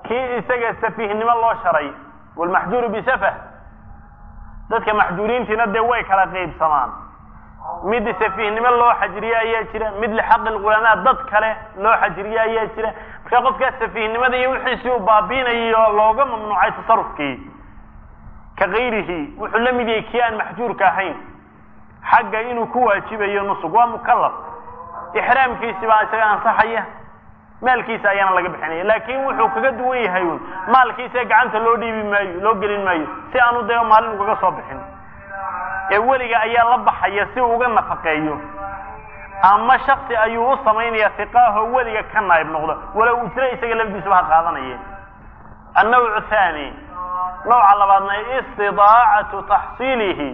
kii isaga safiihnimo loo sharay walmaxjuuru bisafah dadka maxjuuriintiina dee way kala qaybsamaan mid safiihnimo loo xajriye ayaa jira mid lixaqi lculamaa dad kale loo xajriye ayaa jira marka qofkaas safiihnimada iyo wixiisii uu baabiinayo looga mamnuucay tasarufkii ka kayrihi wuxuu la mid yahay kii aan maxjuurka ahayn xagga inuu ku waajibayo nusug waa mukalaf ixraamkiisi baa isaga ansaxaya maalkiisa ayaana laga bixinaya laakin wuxuu kaga duwan yahay un maalkiisa gacanta loo dhiibi maayo loo gelin maayo si aanu dee maalin ugaga soo bixin ee weliga ayaa la baxaya si uu uga nafaqeeyo ama shaksi ayuu u samaynaya hiqaaho weliga ka naayib noqdo walow ujro isaga lafdiisuba ha qaadanaya annawcu thani nooca labaadna istidaacatu taxsiilihi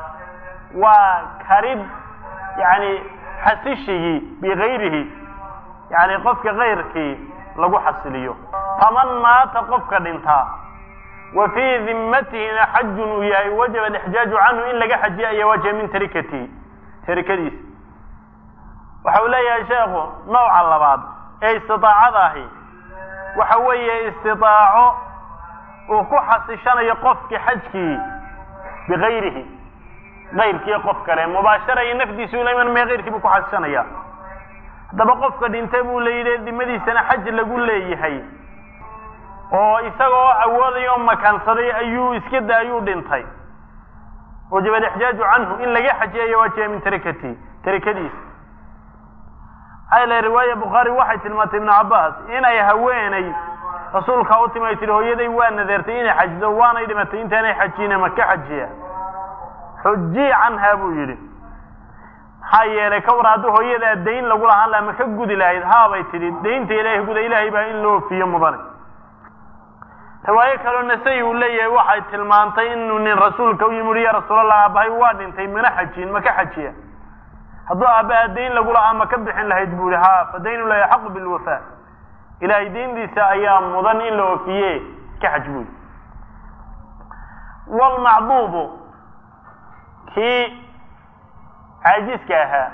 waa karid yani xasishigii bigayrihi yani qofka kayrkii lagu xasiliyo faman maata qofka dhintaa wa fii dimatihina xajun uu yahay wajaba alixjaaju canhu in laga xajiya ayaa wajiba min tarikatihi tarikadiisa waxa uu leeyahay sheekhu nooca labaad ee istidaacada ahi waxa weeye istidaaco uu ku xasishanayo qofkii xajkii bigayrihi kayrkii qof kale mubaashara iyo nafdiisu la iman maya kayrkii buu ku xasishanaya haddaba qofka dhintay buu la yidhi dimadiisana xaj lagu leeyahay oo isagoo awoodaya oo makaansaday ayuu iska da ayuu dhintay wajaba alixjaaju canhu in laga xajiyayo waajiba min tarikati tarikadiisa maxaa yele riwaaya bukhaari waxay tilmaantay ibnu cabbaas inay haweenay rasuulka u timi ay tihi hooyaday waa nadeertay inay xajido waanay dhimatay intaanay xajiyine ma ka xajiya xujii canha buu yidhi maxaa yeelay ka war hadduu hooyadaa dayn lagu lahaan laha ma ka gudi lahayd haabay tidhi daynta ilaahay guda ilaahay baa in loo ofiyo mudane riwaayo kaloo nasay uu leeyahay waxay tilmaantay inuu nin rasuulka u yimi uri ya rasuulallah aabahay waa dhintay mana xajiyin ma ka xajiya hadduu aabbaha dayn lagu lahaa ma ka bixin lahayd buu yihi ha fa daynu la yaxaqu bilwafa ilaahay dayntiisa ayaa mudan in la ofiye ka xaj buu yihi wlmacduubu kii caajiska ahaa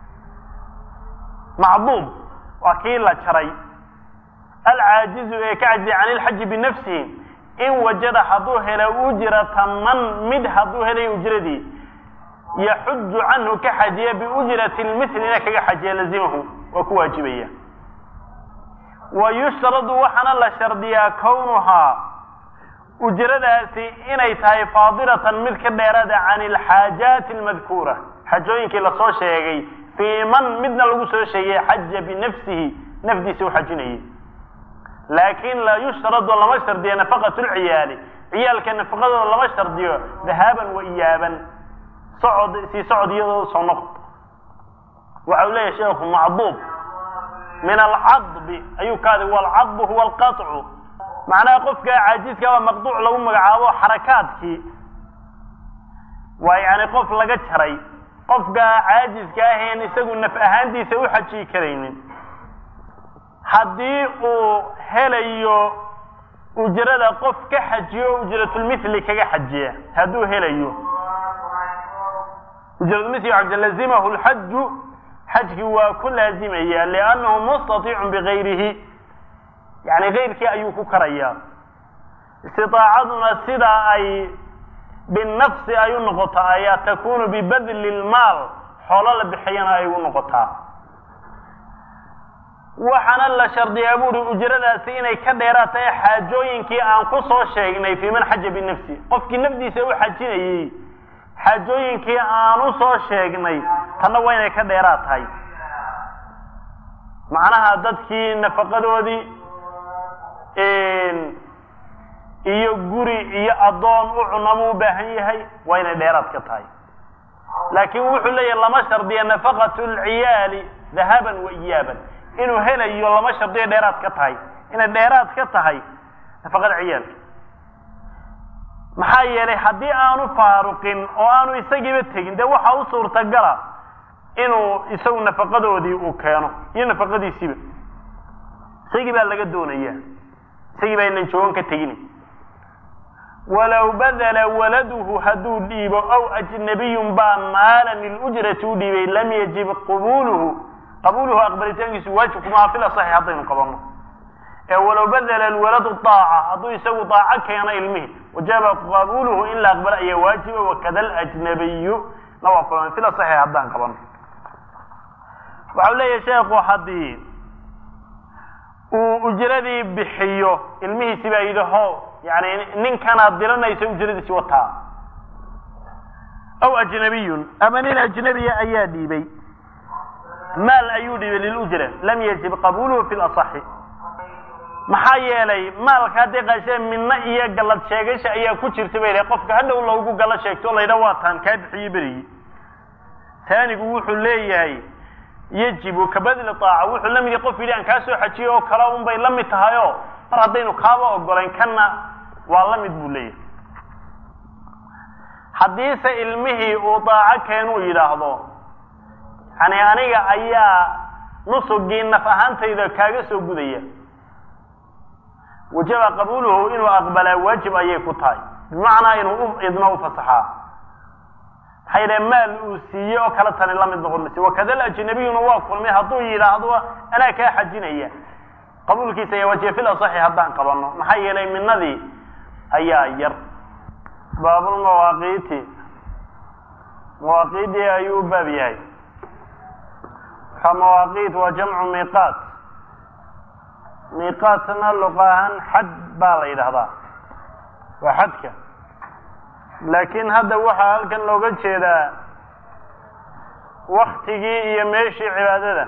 macduub waa kii la jaray alcaajizu ee ka cajizay can ilxaji binafsihi in wajada hadduu hela ujrata man mid hadduu helay ujradii yaxuju canhu ka xajiya biujrati lmithlina kaga xajiya lazimahu waa ku waajibaya wa yushtaradu waxaana la shardiyaa kownuhaa ujradaasi inay tahay faadilatan mid ka dheerada can alxaajaati almadkuura xajooyinkii lasoo sheegay fii man midna lagu soo sheegay xaja binafsihi nafdiisa u xajinayay laakin laa yushtaradu lama shardiyo nafaqat lciyaali ciyaalka nafaqadooda lama shardiyo dahaaban wa iyaaban socod sii socod iyadoo soo noqod waxa uu leeyahay sheekhu macduub min alcadbi ayuu ka aday walcadbu huwa alqaطcu macnaha qofka caajiska waa maqduuc lagu magacaabo xarakaadkii waa yani qof laga jaray qofka caajiska aheen isagu naf ahaantiisa u xajiyi karaynin haddii uu helayo ujrada qof ka xajiyo ujratulmithli kaga xajiya hadduu helayo ujratulmithli lazimahu lxaju xajkii waa ku laazimaya liannahu mustatiicun bigayrihi yani kayrkii ayuu ku karayaa istiaacaduna sida ay binafsi ay u noqotaa ayaa takunu bibadli lmaal xoolo la bixiyana ay u noqotaa waxaana la shardiyaa buuri ujradaasi inay ka dheeraad tahay xaajooyinkii aan ku soo sheegnay fii man xaja binafsi qofkii nafdiisa u xajinayey xaajooyinkii aan u soo sheegnay tanna waa inay ka dheeraad tahay macnaha dadkii nafaqadoodii iyo guri iyo addoon u cunama u baahan yahay waa inay dheeraad ka tahay laakin wuxuu leeyahay lama shardiya nafaqat lciyaali dahaban wa iyaaban inuu helayo lama shardiyo dheeraad ka tahay inay dheeraad ka tahay nafaqada ciyaalka maxaa yeelay haddii aanu faaruqin oo aanu isagiiba tegin dee waxa u suurtagala inuu isagu nafaqadoodii uu keeno iyo nafaqadiisiiba isagii baa laga doonaya isagii baa inan joogan ka tegini walow badala waladuhu hadduu dhiibo aw ajnabiyun baa maalan lilujrati u dhiibay lam yajib qabuluhu qabuuluhu aqbalitaankiisu waajib kumaa fil asaxi haddaynu qabano ee walow badela alwaladu daaca hadduu isagu daaco keeno ilmihi wajaba qabuuluhu in la aqbalo ayaa waajiba wakada alajnabiyu na waa kulan sida saxiix haddaan qaban waxau leeyahay sheekhu haddii uu ujradii bixiyo ilmihiisi baa yidhi ho yani ninkanaad diranaysa ujradiisi wataa aw ajnabiyun ama nin ajnabiya ayaa dhiibay maal ayuu dhiibay lilujra lam yajib qabuuluhu fi lasaxi maxaa yeelay maalka haddii qaashee midna iyo gallad sheegasha ayaa ku jirta bay dhahay qofka hadhow loogu gallo sheegto o laydha waataan kaa bixiye berigi taanigu wuxuu leeyahay yajibu kabadli aaca wuxuu la mid yahay qof yidhi aan kaa soo xajiyo oo kale un bay la mid tahay oo mar haddaynu kaaba ogolayn kanna waa la mid buu leeyahay haddiise ilmihii uu daaco keenuu yidhaahdo yani aniga ayaa nusugii naf ahaantayda kaaga soo gudaya wajaba qabuuluhu inuu aqbalaa waajib ayay ku tahay bimacnaa inuu u idno u fasaxaa maxaa yidhahe maal uu siiyey oo kale tani la mid noqon mayse wakada alajnabiyuna waa kulmay hadduu yidhaahdo anaa kaa xajinaya qabuulkiisa ayaa waajiba fil asaxi haddaan qabano maxaa yeelay minadii ayaa yar baabulmawaaqiiti mawaaqiidii ayuu u baab yahay waxaa mawaaqiit waa jamcu miiqaat miiqaatna luqa ahaan xad baa la yidhahdaa waa xadka laakiin hadda waxaa halkan looga jeedaa waktigii iyo meeshii cibaadada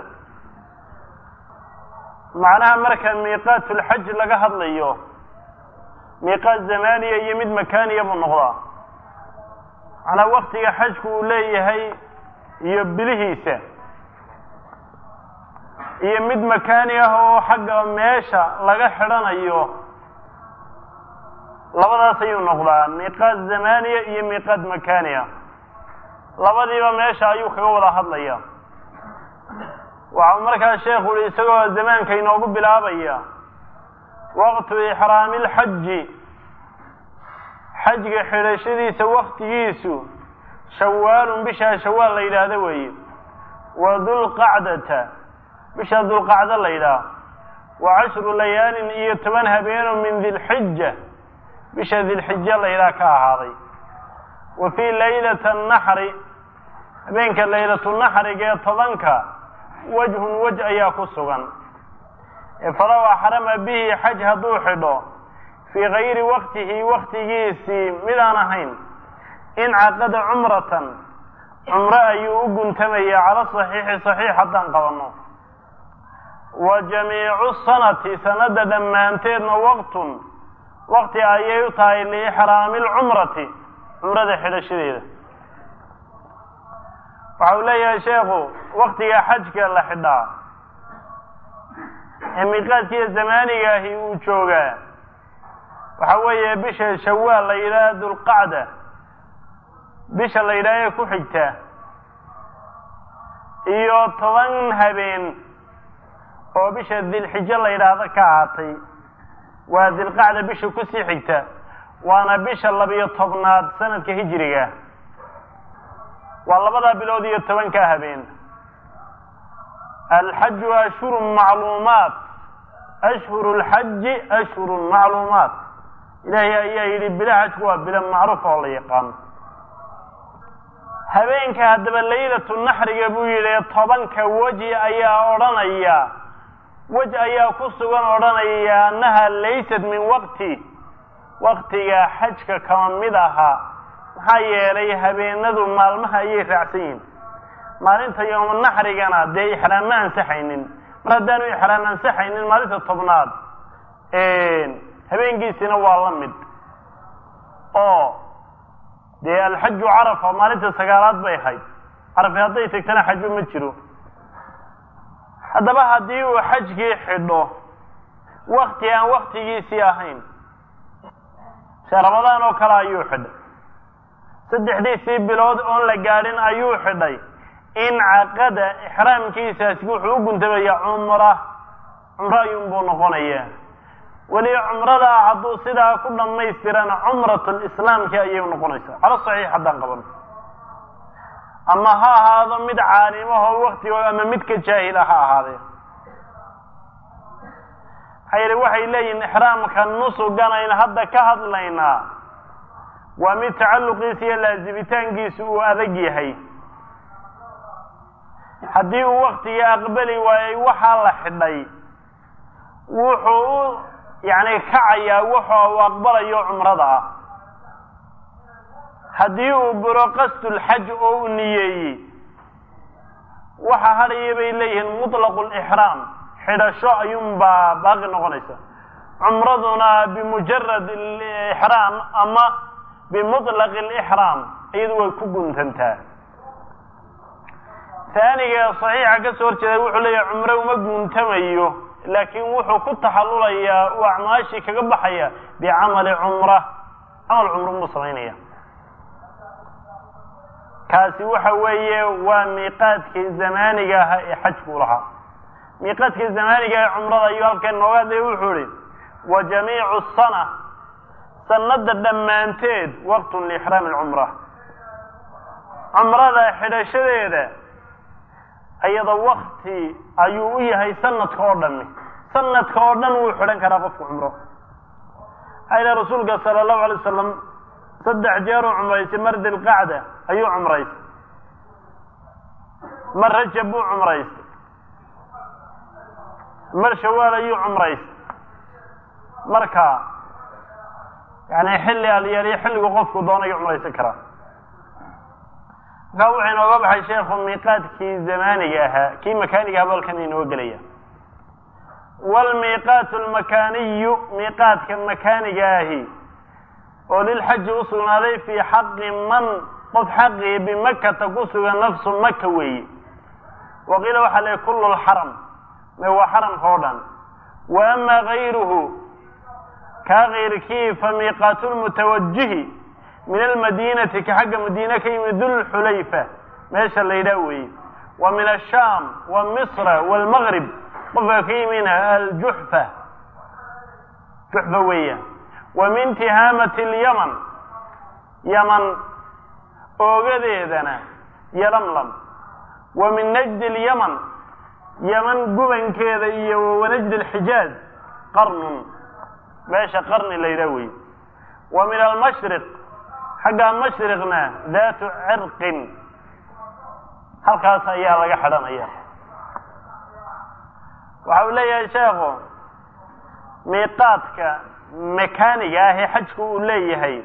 macnaha marka miiqaat ulxaj laga hadlayo miiqaat zamaniya iyo mid makaniya buu noqdaa macnaa waktiga xajku uu leeyahay iyo bilihiisa iyo mid makani ah oo xagga meesha laga xidhanayo labadaas ayuu noqdaa miiqaat zamaniya iyo miiqaat makaniya labadiiba meesha ayuu kaga wada hadlaya waxau markaa sheekhu uhi isagoo zamaanka inoogu bilaabaya waqtu ixraami lxaji xajga xidhashadiisa waktigiisu shawaalun bishaa shawaal la yidhaahdo weeye wa dulqacdata bisha dulqacdo la yidhaah wa cashru layaalin iyo toban habeeno min dilxija bisha dilxija la yidhaah ka ahaaday wa fii laylata annaxri habeenka laylatunaxriga ee tobanka wajhun wej ayaa ku sugan falow axrama bihi xaj hadduu xidho fii gayri waktihi waktigiisii midaan ahayn incaqada cumratan cumro ayuu u guntamaya cala saxiixi saxiix haddaan qabanno wa jamiicu sanati sanada dhammaanteedna waqtun wakti ayay u tahay liixraami lcumrati cumrada xidhashadeeda waxa uu leeyahay sheekhu waktiga xajka la xidhaa ee miiqaadkiiyo zamaaniga ahi uu joogaa waxa weeye bisha shawaal la yidhaha dulqacda bisha la yidhaha ee ku xigta iyo toban habeen oo bisha dilxijo la yidhaahdo ka ahaatay waa dilqacda bisha kusii xigta waana bisha labiyo tobnaad sanadka hijiriga waa labadaa bilood iyo tobankaa habeen alxaju ashhurun macluumaat ashhuru lxaji ashhurun macluumaat ilaahay ayaa yidhi bila xajku waa bilo macruuf oo la yaqaano habeenka haddaba laylatu naxriga buu yidhi tobanka weji ayaa odhanaya wej ayaa ku sugan odhanaya annaha laysat min waqti waktiga xajka kama mid aha maxaa yeelay habeenadu maalmaha ayay raacsan yihin maalinta yooma naxrigana dee ixraam ma ansaxaynin mar haddaanu ixraam ansaxaynin maalinta tobnaad habeenkiisina waa la mid oo dee alxaju carafa maalinta sagaalaad bay ahayd carafi hadday tagtana xaju ma jiro haddaba haddii uu xajkii xidho wakti aan waktigiisii ahayn se ramadaan oo kale ayuu xidhay saddexdiisii bilood oon la gaadhin ayuu xidhay incaqada ixraamkiisaasi wuxuu u guntamaya cumra cumro ayuunbuu noqonaya weli cumradaa hadduu sidaa ku dhammaystirana cumratul islaamki ayay noqonaysaa cala saxiix haddaan qabano ama ha ahaado mid caalimahoo waktigo ama midka jaahila ha ahaadee maxaa yidhi waxay leeyihin ixraamka nusugan aynu hadda ka hadlaynaa waa mid tacalluqiisa iyo laazimitaankiisu uu adag yahay haddii uu waktigii aqbali waayey waxaa la xidhay wuxuu u yacni kacayaa waxa uu aqbalayo cumrada ah haddii uu buro qasdulxaj oo u niyeeyey waxa hadhaya bay leeyihiin mutlaqu lixraam xidhasho ayuunbaa baaqi noqonaysa cumraduna bimujarad alixraam ama bimutlaqi alixraam iyadu way ku guntantaa taaniga saxiixa ka soo horjeeda wuxuu leeyahay cumre uma guuntamayo laakiin wuxuu ku taxallulayaa uu acmaashii kaga baxaya bicamali cumra camal cumro muu samaynaya kaasi waxa weeye waa miiqaadkii zamaaniga ahaa ee xajku lahaa miiqaadkii zamaaniga ee cumrada ayuu halkan nooga hadlaya wuxuu ihi wa jamiicu sana sanada dhammaanteed waqtun liixraami alcumra cumrada xidhashadeeda iyada wakti ayuu u yahay sanadka oo dhami sanadka oo dhan wuu xidhan karaa qofka cumro maxaa ilahi rasuulka sala allahu alay wasalam saddex jeeruu cumraysay mar dilqacda ayuu cumraystay mar rajab buu cumraystay mar shawaal ayuu cumraystay marka yani xilli alyaaliyo xilligu qofku doonayo cumraysan karaa markaa wuxuu inooga baxay sheekhu miiqaadkii zamaaniga ahaa kii makaaniga ahaa balkan inoo gelaya waalmiiqaatu almakaaniyu miiqaadka makaaniga ahi oo lilxaji u sugnaaday fii xaqi man qof xaqii bimakata ku sugan nafsu maka weeye waqiila waxaa leehay kullu lxaram me waa xaramka oo dhan wa ama gayruhu kaa kayrkii fa miiqaatu lmutawajihi min almadiinati ka xagga madiine ka yimid dulxulayfa meesha la yidhaah weeye wa min ashaam wa misra waalmaqrib qofka ka yimina aljuxfa juxfa weeyaan wa min tihaamati alyaman yaman oogadeedana yalamlam wa min najdi alyaman yaman gubankeeda iyo wanajdi alxijaaz qarnun meesha qarni la yidhaah weeye wa min almashriq xagga mashriqna daatu cirqin halkaas ayaa laga xidhanaya waxa uu leeyahay sheekhu miiqaadka makaaniga ah ee xajku uu leeyahay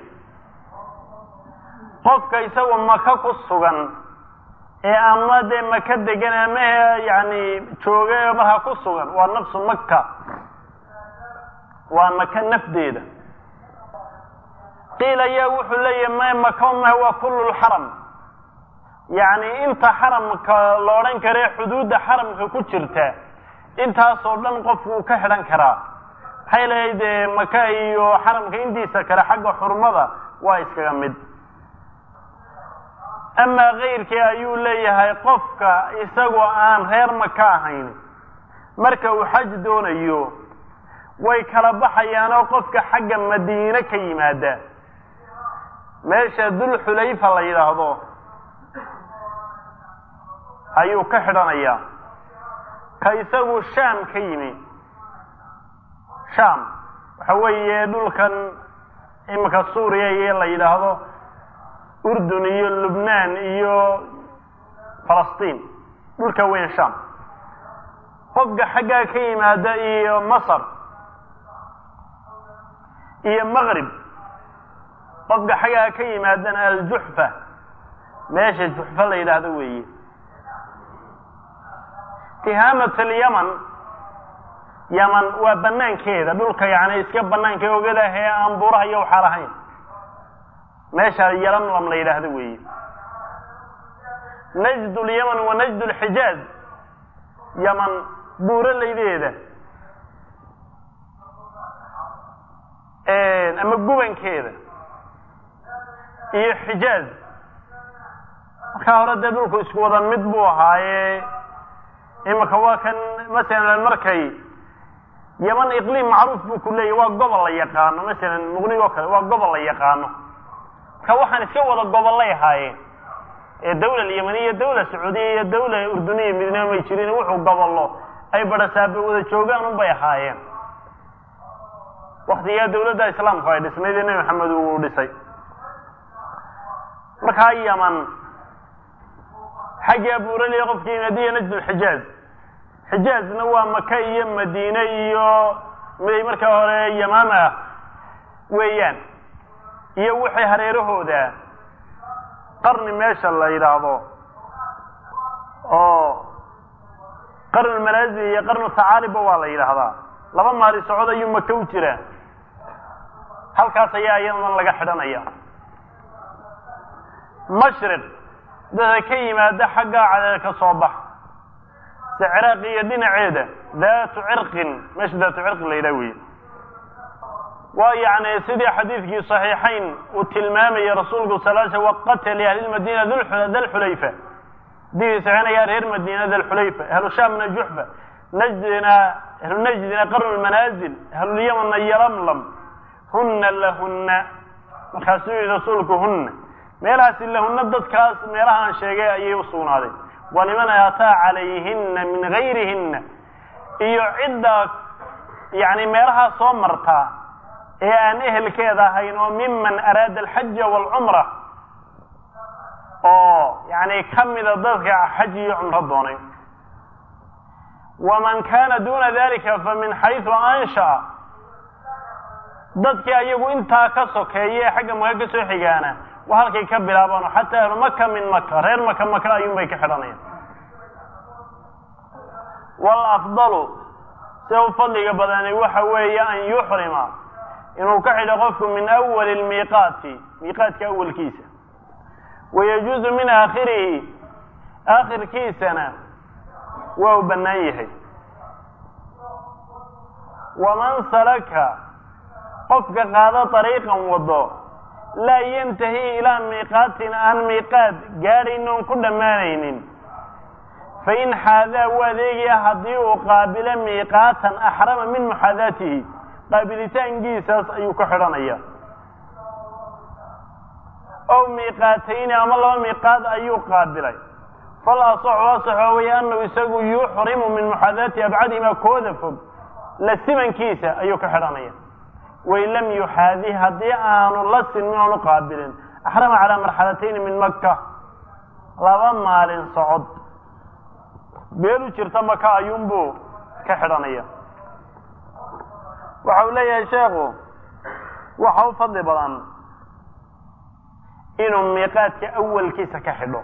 qofka isagoo maka ku sugan ee ama dee maka degan ama yani jooga ee markaa ku sugan waa nafsu maka waa maka nafdeeda qiil ayaa wuxuu leeyahay ma maka mah waa kullu lxaram yacni inta xaramka la odhan kare xuduudda xaramka ku jirta intaasoo dhan qofku uu ka xidhan karaa maxay leeyahay dee maka iyo xaramka intiisa kale xagga xurmada waa iskaga mid amaa kayrkii ayuu leeyahay qofka isagoo aan reer maka ahayn marka uu xaj doonayo way kala baxayaanoo qofka xagga madiine ka yimaada meesha dulxulayfa la yidhaahdo ayuu ka xidhanayaa ka isagu shaam ka yimi shaam waxa weeye dhulkan iminka suuriya iyo la yidhaahdo urdun iyo lubnaan iyo falastiin dhulka weyn shaam qofka xaggaa ka yimaada iyo masar iyo maqrib qofka xaggaa ka yimaadana aljuxfa meesha juxfa la yidhaahdo weeye tihaamat alyaman yaman waa banaankeeda dhulka yani iska banaanka ogadah ee aan buuraha iyo waxaa lahayn meesha yalamlam la yidhaahdo weeye najd lyaman wa najd lxijaaz yaman buuralaydeeda ama gubankeeda iyo xijaaz markaa hore dee dhulku isku wada mid buu ahaaye imika waa kan masalan markay yaman iqliim macruuf buu ku leeyahy waa gobol la yaqaano masalan muqnig oo kale waa gobol la yaqaano marka waxaan iska wada gobollay ahaayeen ee dawla alyamaniya dawla sacuudiya iyo dawla urduniya midnimo may jirin wuxuu gobollo ay badhasaaba wada joogaan unbay ahaayeen waktigaa dawladda islaamku ay dhisnayd ee nebi maxamed uu dhisay markaa yaman xagga buuraliya qofkii madiya najd lxijaaz xijaazna waa maka iyo madiine iyo miday markaa hore yamaama ah weeyaan iyo wixii hareerahooda qarni meesha la yidhaahdo oo qarnu manaasil iyo qarnu tacaaliba waa la yidhaahdaa laba maali socod ayuu maka u jiraa halkaas ayaa iyadan laga xidhanaya mashriq dadka ka yimaada xaggaa cadeed ka soo bax se ciraaq iyo dhinaceeda daatu cirqin meesha daatu cirqin la yidhaha wey waa yacni sidii xadiidkii صaxiixayn uu tilmaamaya rasuulku sal sl waqata liahli madina dalxulayfa hadii saxinaya reer madiina dalxulayfa ahlu shaamna juxfa najdina ahlu najdina qarnu lmanaazil ahlulyamanna yalamlam huna lahuna markaasuu yihi rasuulku huna meelahaasi lahuna dadkaas meelahaan sheegay ayay u sugnaaday waliman ataa calayhina min gayrihina iyo cidda yani meelahaa soo martaa ee aan ehelkeeda ahayn oo miman araada alxaja waalcumra oo yani ka mida dadka xaj iyo cumro doonay waman kana duna dalika famin xayثu anshaأ dadkii ayagu intaa ka sokeeya ee xagga maka ka soo xigaana waa halkay ka bilaabaan xataa ahlu maka min maka reer maka maka ayuun bay ka xidhanayaan wاlafضalu sida u fadliga badani waxa weeye an yuxrima inuu ka xidho qofku min awali lmiiqaati miiqaadka awalkiisa wayajuuzu min aakhirihi aakhirkiisana waa u bannaan yahay waman salaka qofka qaado dariiqan wado laa yantahi ilaa miiqaatin aan miiqaad gaadhayn oon ku dhammaanaynin fain xaadaa u adeegaya haddii uu qaabilo miiqaatan axrama min muxaadaatihi qaabilitaankiisaas ayuu ka xidhanaya ow miiqaatayni ama laba miiqaad ayuu qaabilay fal asaxu asaxo waya anahu isagu yuxrimu min muxaadaati abcadihima kooda fog la simankiisa ayuu ka xidhanaya wain lam yuxaadi haddii aanu la sinmin oonu qaabilin axrama calaa marxalatayni min maka laba maalin socod beelu jirta maka ayuunbuu ka xidhanaya waxa uu leeyahay sheekhu waxa u fadli badan inuu miiqaadka awalkiisa ka xidho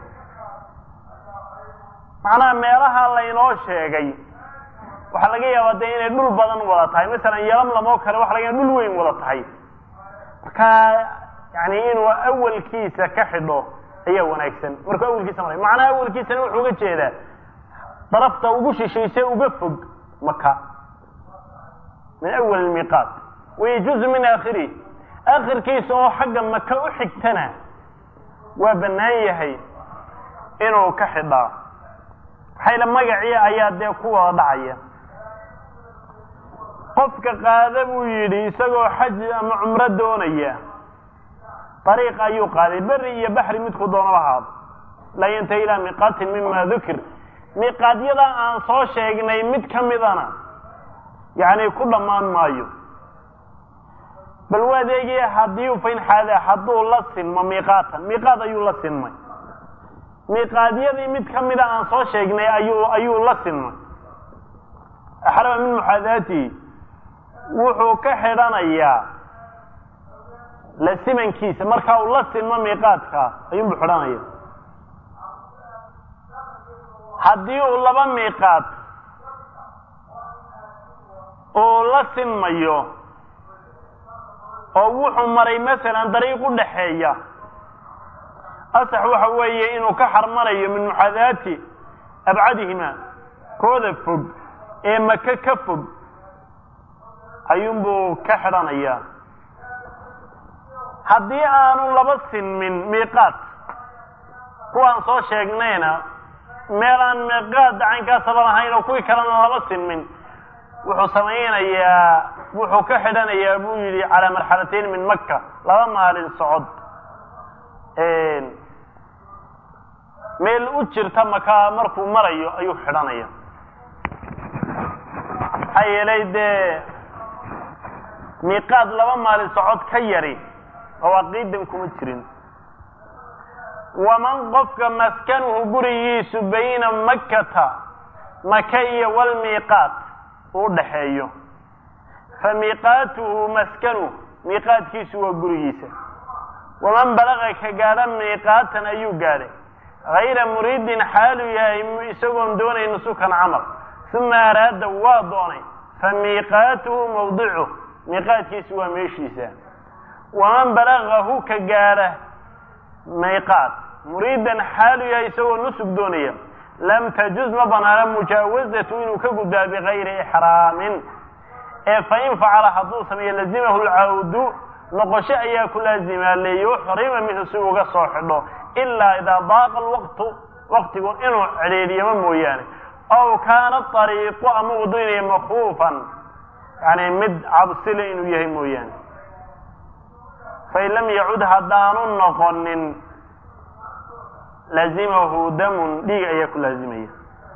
macnaha meelaha laynoo sheegay waxaa laga yaabaa dee inay dhul badan wada tahay masalan yalamlam oo kale waxa laga yaaba dhul weyn wada tahay markaa yani inuu awalkiisa ka xidho ayaa wanaagsan markuu awalkiisa maray macnaha awalkiisana wuxuu uga jeedaa darafta ugu shishayse uga fog maka min awal miiqaat wayajuuzu min aakhirih aakhirkiisa oo xagga maka u xigtana waa bannaan yahay inuu ka xidhaa maxayla magacii ayaa dee ku wada dhacaya qofka qaada buu yidhi isagoo xaj ama cumro doonaya dariiq ayuu qaaday beri iyo baxri midku doonaba ahaado laa yantahi ilaa miiqaatin mima dukir miiqaadyada aan soo sheegnay mid ka midana yani ku dhammaan maayo bal waa adeegaya haddii u fain xaada hadduu la sinmo miiqaatan miiqaad ayuu la sinmay miiqaadyadii mid ka mida aan soo sheegnay ayuu ayuu la sinmay axrama min muxaadaatihi wuxuu ka xidhanayaa la simankiisa marka uu la sinmo miiqaadka ayuunbu xidhanaya haddii uu laba miiqaad uu la sinmayo oo wuxuu maray masalan dariiq u dhaxeeya asax waxa weeye inuu ka xarmanayo min muxaadaati abcadihima kooda fog ee maka ka fog ayuunbuu ka xidhanayaa haddii aanu laba sinmin miiqaad kuwaan soo sheegnayna meel aan miiqaad dacaynkaasaba lahayn oo kuwii kalena laba sinmin wuxuu samaynayaa wuxuu ka xidhanayaa buu yidhi calaa marxalatayn min maka laba maalin socod meel u jirta maka markuu marayo ayuu xidhanaya maxaa yeelay dee miiqaad laba maalin socod ka yari mawaaqiidan kuma jirin waman qofka maskanuhu gurigiisu bayna makkata maka iyo walmiiqaat uu dhaxeeyo fa miiqaatuhu maskanuh miiqaadkiisu waa gurigiisa waman balaqa ka gaadha miiqaatan ayuu gaadhay hayra muriidin xaalu yahay isagoon doonayn nusukan camal uma araada waa doonay fa miiqaatuhu mawdicuh miiqaadkiisu waa meeshiisa waman balagahu ka gaadha miiqaat muriidan xaalu yahay isagoo nusug doonaya lam tajuz ma banaana mujaawazatu inuu ka gudbaa bigayri ixraamin ee fain facala hadduu sameeyo lazimahu lcawdu noqosho ayaa ku laazimaa liyuxrima minhu si uga soo xidho ilaa idaa daaqa alwaqtu waqtigu inuu cedheediyamo mooyaane ow kaana ariiqu ama wadoynaya makfuufan yani mid cabsile inuu yahay mooyaane fain lam yacud haddaanu noqonin lazimahu damun dhiig ayaa ku laazimaya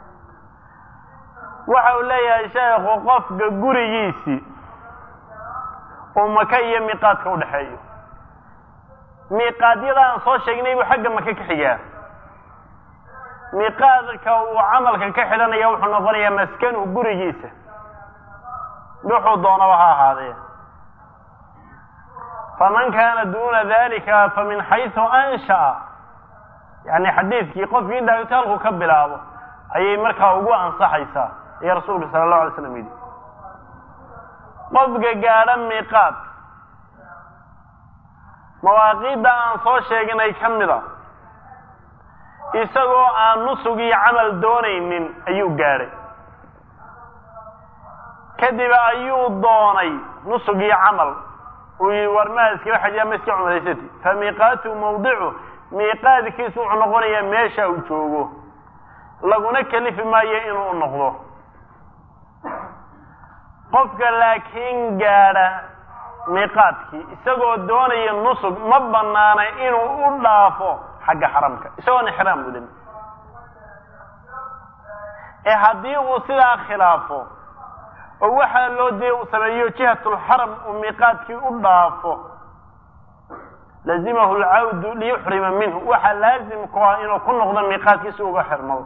waxa uu leeyahay sheekhu qofka gurigiisii uu maka iyo miiqaadka u dhexeeyo miiqaadyada aan soo sheegnay buu xagga maka ka xigaa miiqaadka uu camalka ka xidhanaya wuxuu noqonayaa maskanuhu gurigiisa wuxuu doonaba ha ahaadee faman kaana duuna dalika fa min xaysu ansha'a yani xadiidkii qofkii dhaagitaalku ka bilaabo ayay markaa ugu ansaxaysaa ayaa rasuulka sala allahu alay slam yidhi qofka gaadha miiqaad mawaaqiidda aan soo sheeginay ka mida isagoo aan nusug iyo camal doonaynin ayuu gaadhay kadib ayuu doonay nusug iyo camal uu yii war maa iskala xajiya ma iska cumraysati fa miiqaatu mawdicu miiqaadkiisu wuxuu noqonayaa meesha uu joogo laguna kelifi maayo inuu noqdo qofka laakiin gaadha miiqaadkii isagoo doonaya nusug ma banaana inuu u dhaafo xagga xaramka isagoon ixraam gudin ee haddii uu sidaa khilaafo oo waxaa loo diya uu sameeyo jihatulxaram uu miiqaadkii u dhaafo lazimahu lcawdu liyuxrima minhu waxaa laazim ku ah inuu ku noqdo miiqaadkii si uga xirmado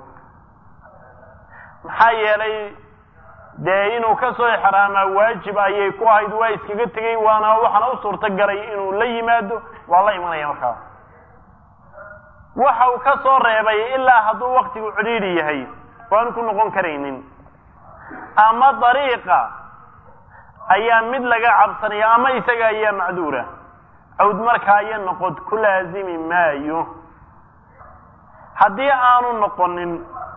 maxaa yeelay dee inuu ka soo ixraamaa waajib ayay ku ahayd waa iskaga tegey waana waxaana u suurto galay inuu la yimaado waa la imanaya markaa waxa uu ka soo reebay ilaa hadduu waktigu cidhiidhi yahay waanu ku noqon karaynin ama dariiqa ayaa mid laga cabsanaya ama isaga ayaa macduura cawd markaa iyo noqod ku laazimi maayo haddii aanu noqonin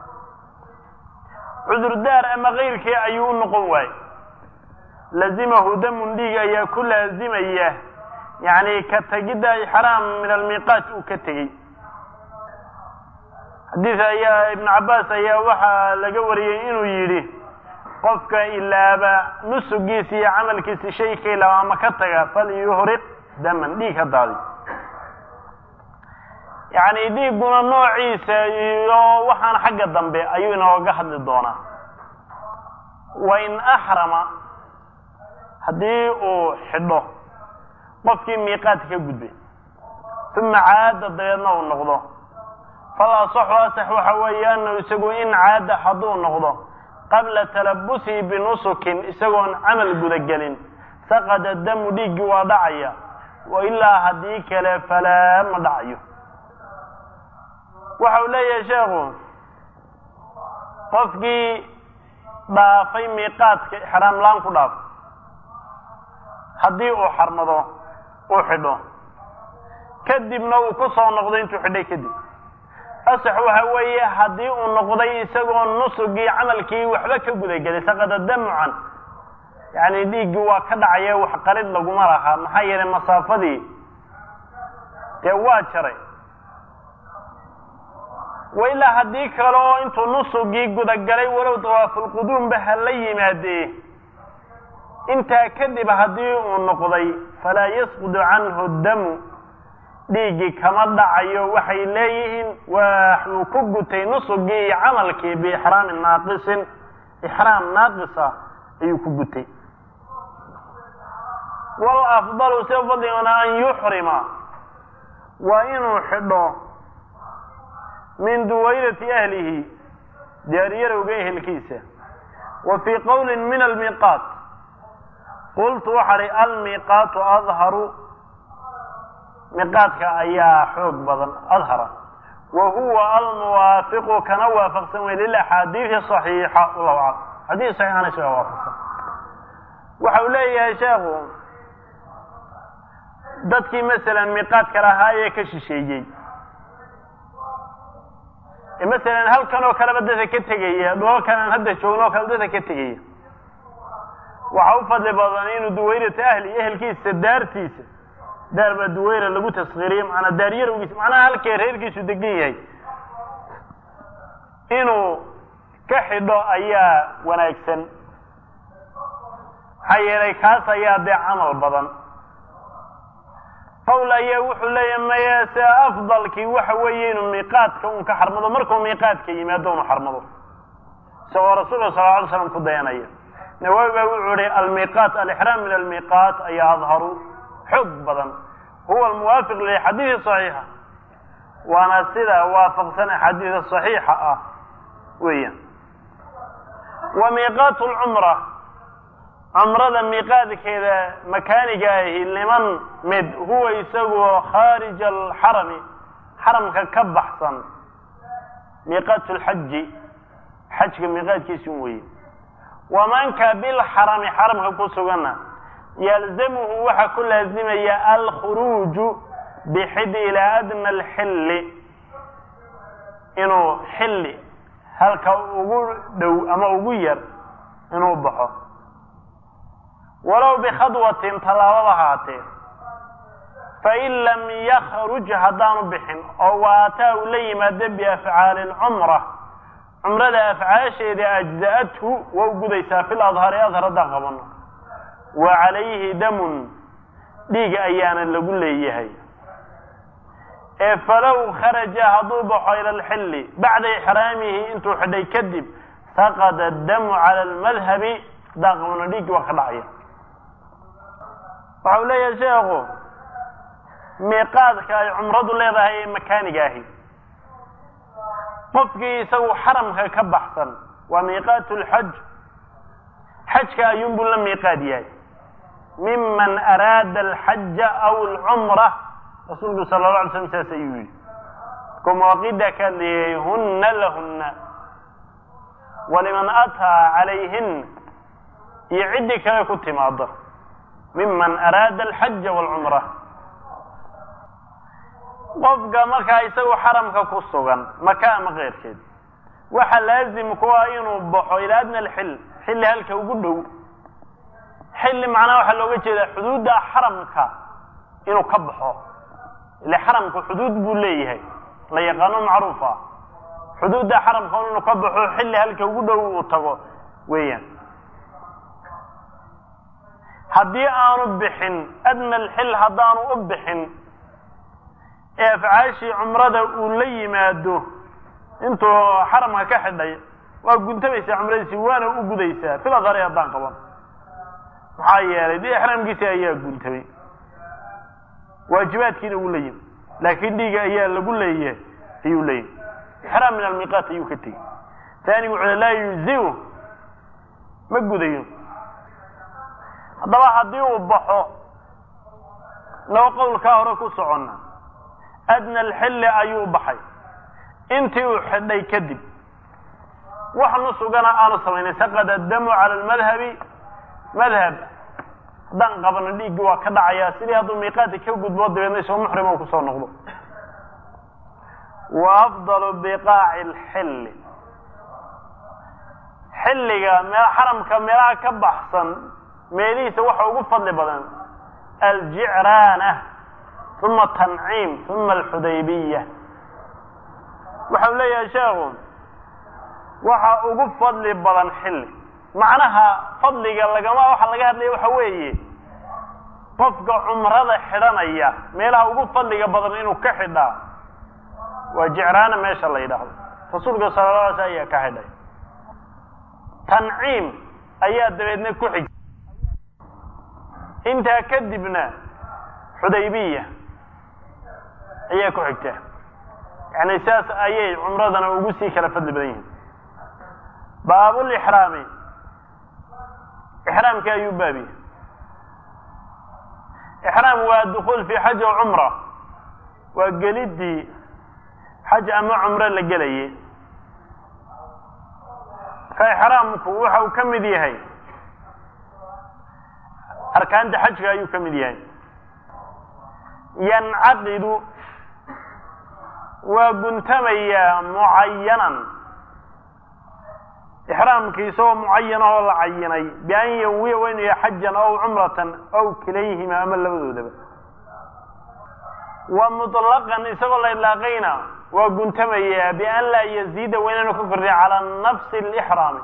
cudurdaar ama kayrkii ayuu u noqon waaye lazimahu damun dhiig ayaa ku laazimaya yani ka tegidda ixraam min almiiqaat uu ka tegey xadiis ayaa ibnu cabaas ayaa waxaa laga wariyey inuu yidhi qofka ilaaba nusugiisa iyo camalkiisa shay ka ilaaba ama ka taga falyuhriq daman dhiig ha daadi yacni dhiigguna noociisa iyo waxaan xagga dambe ayuu inooga hadli doonaa wain axrama haddii uu xidho qofkii miiqaadka ka gudbay uma caada dabeedna uu noqdo fal asaxu asax waxa weeye anahu isagu in caada hadduu noqdo qabla talabusihi binusukin isagoon camal gudagelin saqada damu dhiiggii waa dhacaya wa ilaa haddii kale falaa ma dhacayo waxa uu leeyahay sheekhu qofkii dhaafay miiqaadka ixraam laan ku dhaafo haddii uu xarmado uu xidho kadibna uu ku soo noqdo intuu xidhay kadib asax waxa weeye haddii uu noqday isagoo nusugii camalkii waxba ka gudagelay saqada damucan yani dhiiggii waa ka dhacaya wax qarid laguma lahaa maxaa yeelay masaafadii dee waa jaray wa ilaa haddii kale oo intuu nusugii gudagalay walow dawaafulquduumba ha la yimaadee intaa kadib haddii uu noqday falaa yasqudu canhu damu dhiiggii kama dhacayo waxay leeyihiin waxuu ku gutay nusugii iyo camalkii biixraamin naaqisin ixraam naaqisa ayuu ku gutay walafdalu sida fadligana an yuxrima waa inuu xidho min duwayrati ahlihi daariyarowga ehelkiisa wa fii qowlin min almiiqaat qultu waxaa hi almiiqaatu adharu miiqaadka ayaa xoog badan adhara wa huwa almuwaafiqu kana waafaqsan wey lilaxaadiidi saxiixa wallahu aclam xadiis saxiixana isagaa waafaqsan waxa uu leeyahay sheekhu dadkii masalan miiqaadka lahaa ee ka shisheeyey ee masalan halkan oo kaleba dadka ka tegaya dholalkan aan hadda joogno oo kale dadka ka tegaya waxaa u fadli badan inuu duwayrata ahli ehelkiisa daartiisa daar baa duwayra lagu taskhiiriye maanaa daaryarowgiisa macnaha halkee reerkiisu degan yahay inuu ka xidho ayaa wanaagsan maxaa yeelay kaas ayaa dee camal badan qawl ayaa wuxuu leeyahay maya se afdalkii waxa weeye inuu miiqaadka un ka xarmado markuu miiqaadka yimaado unu xarmado isagoo rasuulka sal ly slam ku dayanaya nawaawi baa wuxuu ihi almiiqaat alixraam min almiiqaat ayaa adharu xoog badan huwa almuwaafiq lixadiidi saxiixa waana sida waafaqsan axaadiida saxiixa ah weeyaan wa miiqaatu lcumra cumrada miiqaadkeeda makaaniga ahi liman mid huwa isagoo khaarija alxarami xaramka ka baxsan miiqaatu lxaji xajka miiqaadkiisun weeye wamanka bilxarami xaramka ku sugana yalzamuhu waxaa ku laazimaya alkhuruuju bixid ilaa adna alxilli inuu xilli halka ugu dhow ama ugu yar inuu baxo walow bikhadwatin tallaabada haatee fain lam yakruj haddaanu bixin oo waataa uu la yimaado biafcaali lcumra cumrada afcaasheeda ajza'athu waa u gudaysaa fil adhari adhar haddaan qabano wa calayhi damun dhiig ayaana lagu leeyahay ee falow kharaja hadduu baxo ila alxilli bacda ixraamihi intuu xidhay kadib saqada adamu cala almadhabi haddaan qabano dhiiggi waa ka dhacaya waxa uu leeyahay sheekhu miiqaadka ay cumradu leedahay ee makaaniga ahi qofkii isagu xaramka ka baxsan waa miiqaatu lxaj xajka ayuunbuu la miiqaad yahay miman araada alxaja aw alcumra rasuulku sala la alay slam saas ayuu yihi ku mawaqida ka hadlayay hunna lahunna waliman ataa calayhin iyo ciddii kale ku timaado miman araada alxaja walcumra qofka markaa isagu xaramka ku sugan maka ama keyrkeed waxa laazim ku ah inuu baxo ilaa adna alxil xilli halka ugu dhow xilli macnaha waxaa looga jeedaa xuduudda xaramka inuu ka baxo ile xaramka xuduud buu leeyahay la yaqaano macruufa xuduudda xaramka inuu ka baxo xilli halka ugu dhow uu tago weeyaan haddii aanu bixin adna alxil haddaanu u bixin ee afcaashii cumrada uu la yimaado intuu xaramka ka xidhay waa guntamaysaa cumradiisi waana u gudaysaa fil adhari haddaan qaban maxaa yeelay dee ixraamkiisi ayaa guntamay waajibaadkiina wuu la yimi laakiin dhiiga ayaa lagu leeyahay ayuu leeyahay ixraam min almiiqaat ayuu ka tegey taanigu wuxuu laa yuziu ma gudayo haddaba haddii uu baxo laba qowlkaa hore ku soconna adna alxilli ayuu baxay intii uu xidhay kadib wax nusugana aanu samaynay saqada damu cala almadhabi madhab haddaan qabano dhiiggii waa ka dhacayaa sidii hadduu miiqaadka ka gudbo dabeedna isagoo muxrima kusoo noqdo wa afdalu biqaaci alxilli xilliga meel xaramka meelaha ka baxsan meelihiisa waxa ugu fadli badan aljicraana uma tanciim uma alxudaybiya waxau leeyahay sheekhu waxa ugu fadli badan xilli macnaha fadliga lagama waxa laga hadlaya waxa weeye qofka cumrada xidhanaya meelaha ugu fadliga badan inuu ka xidhaa waa jicraana meesha la yidhaahdo rasuulka sala la alay sl ayaa ka xidhay tanciim ayaa dabeedna ku xig intaa kadibna xudaybiya ayaa ku xigta yani saas ayay cumradana ugu sii kala fadli badan yihiin baabulixraami ixraamka ayuu baabiye ixraam waa dukuul fi xaj o cumra waa gelidii xaj ama cumro la gelayay ka ixraamku waxa uu ka mid yahay arkaanta xajka ayuu ka mid yahay yancaqidu waa guntamayaa mucayanan ixraamki isagoo mucayan oo la cayinay bian yanwiya waa inuu yahay xajan aw cumratan aw kilayhima ama labadoodaba wa muطlaqan isagoo la idlaaqayna waa guntamayaa bian laa yaziida waa inaanu ka kordhin calaa nafsi اlixraami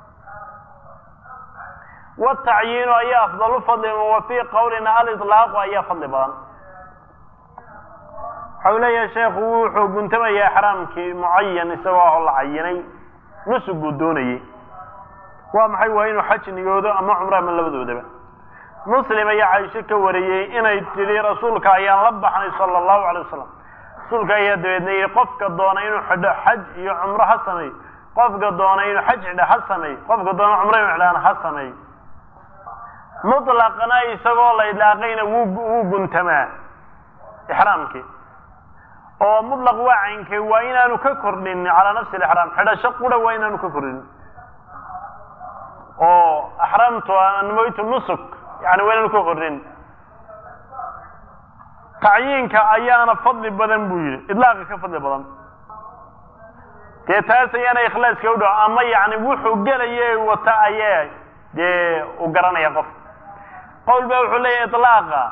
watacyiinu ayaa afdalu fadli wa fii qowlina aliطlaaqu ayaa fadli badan waxa u leeyahay sheekhu wuxuu guntamayaa ixraamkii mucayan isagoo ah oo la cayinay nusuguu doonayey waa maxay waa inuu xaj niyoodo ama cumro ama labadoodaba muslim ayaa caisho ka wariyey inay tidhi rasuulka ayaan la baxnay sala allahu alay wasalam rasuulka ayaa dabeedna yidhi qofka doona inuu xidho xaj iyo cumro ha sameey qofka doona inuu xaj xidho ha sameey qofka doona cumro inuu xidhaan ha sameey mutlaqna isagoo la idlaaqayna wuu wuu guntamaa ixraamkii oo mutlaq waa caynkay waa inaanu ka kordhin calaa nafsi alixraam xidhasho qura waa inaanu ka kordhin oo axraamtu anmoytu nusuk yani waa inaanu ka kordhin tacyiinka ayaana fadli badan buu yidhi idlaaqa ka fadli badan dee taas ayaana ikhlaaska u dhow ama yani wuxuu gelaya wata ayee dee u garanaya qof qowl ba wuxuu leeyahy iطlaaqa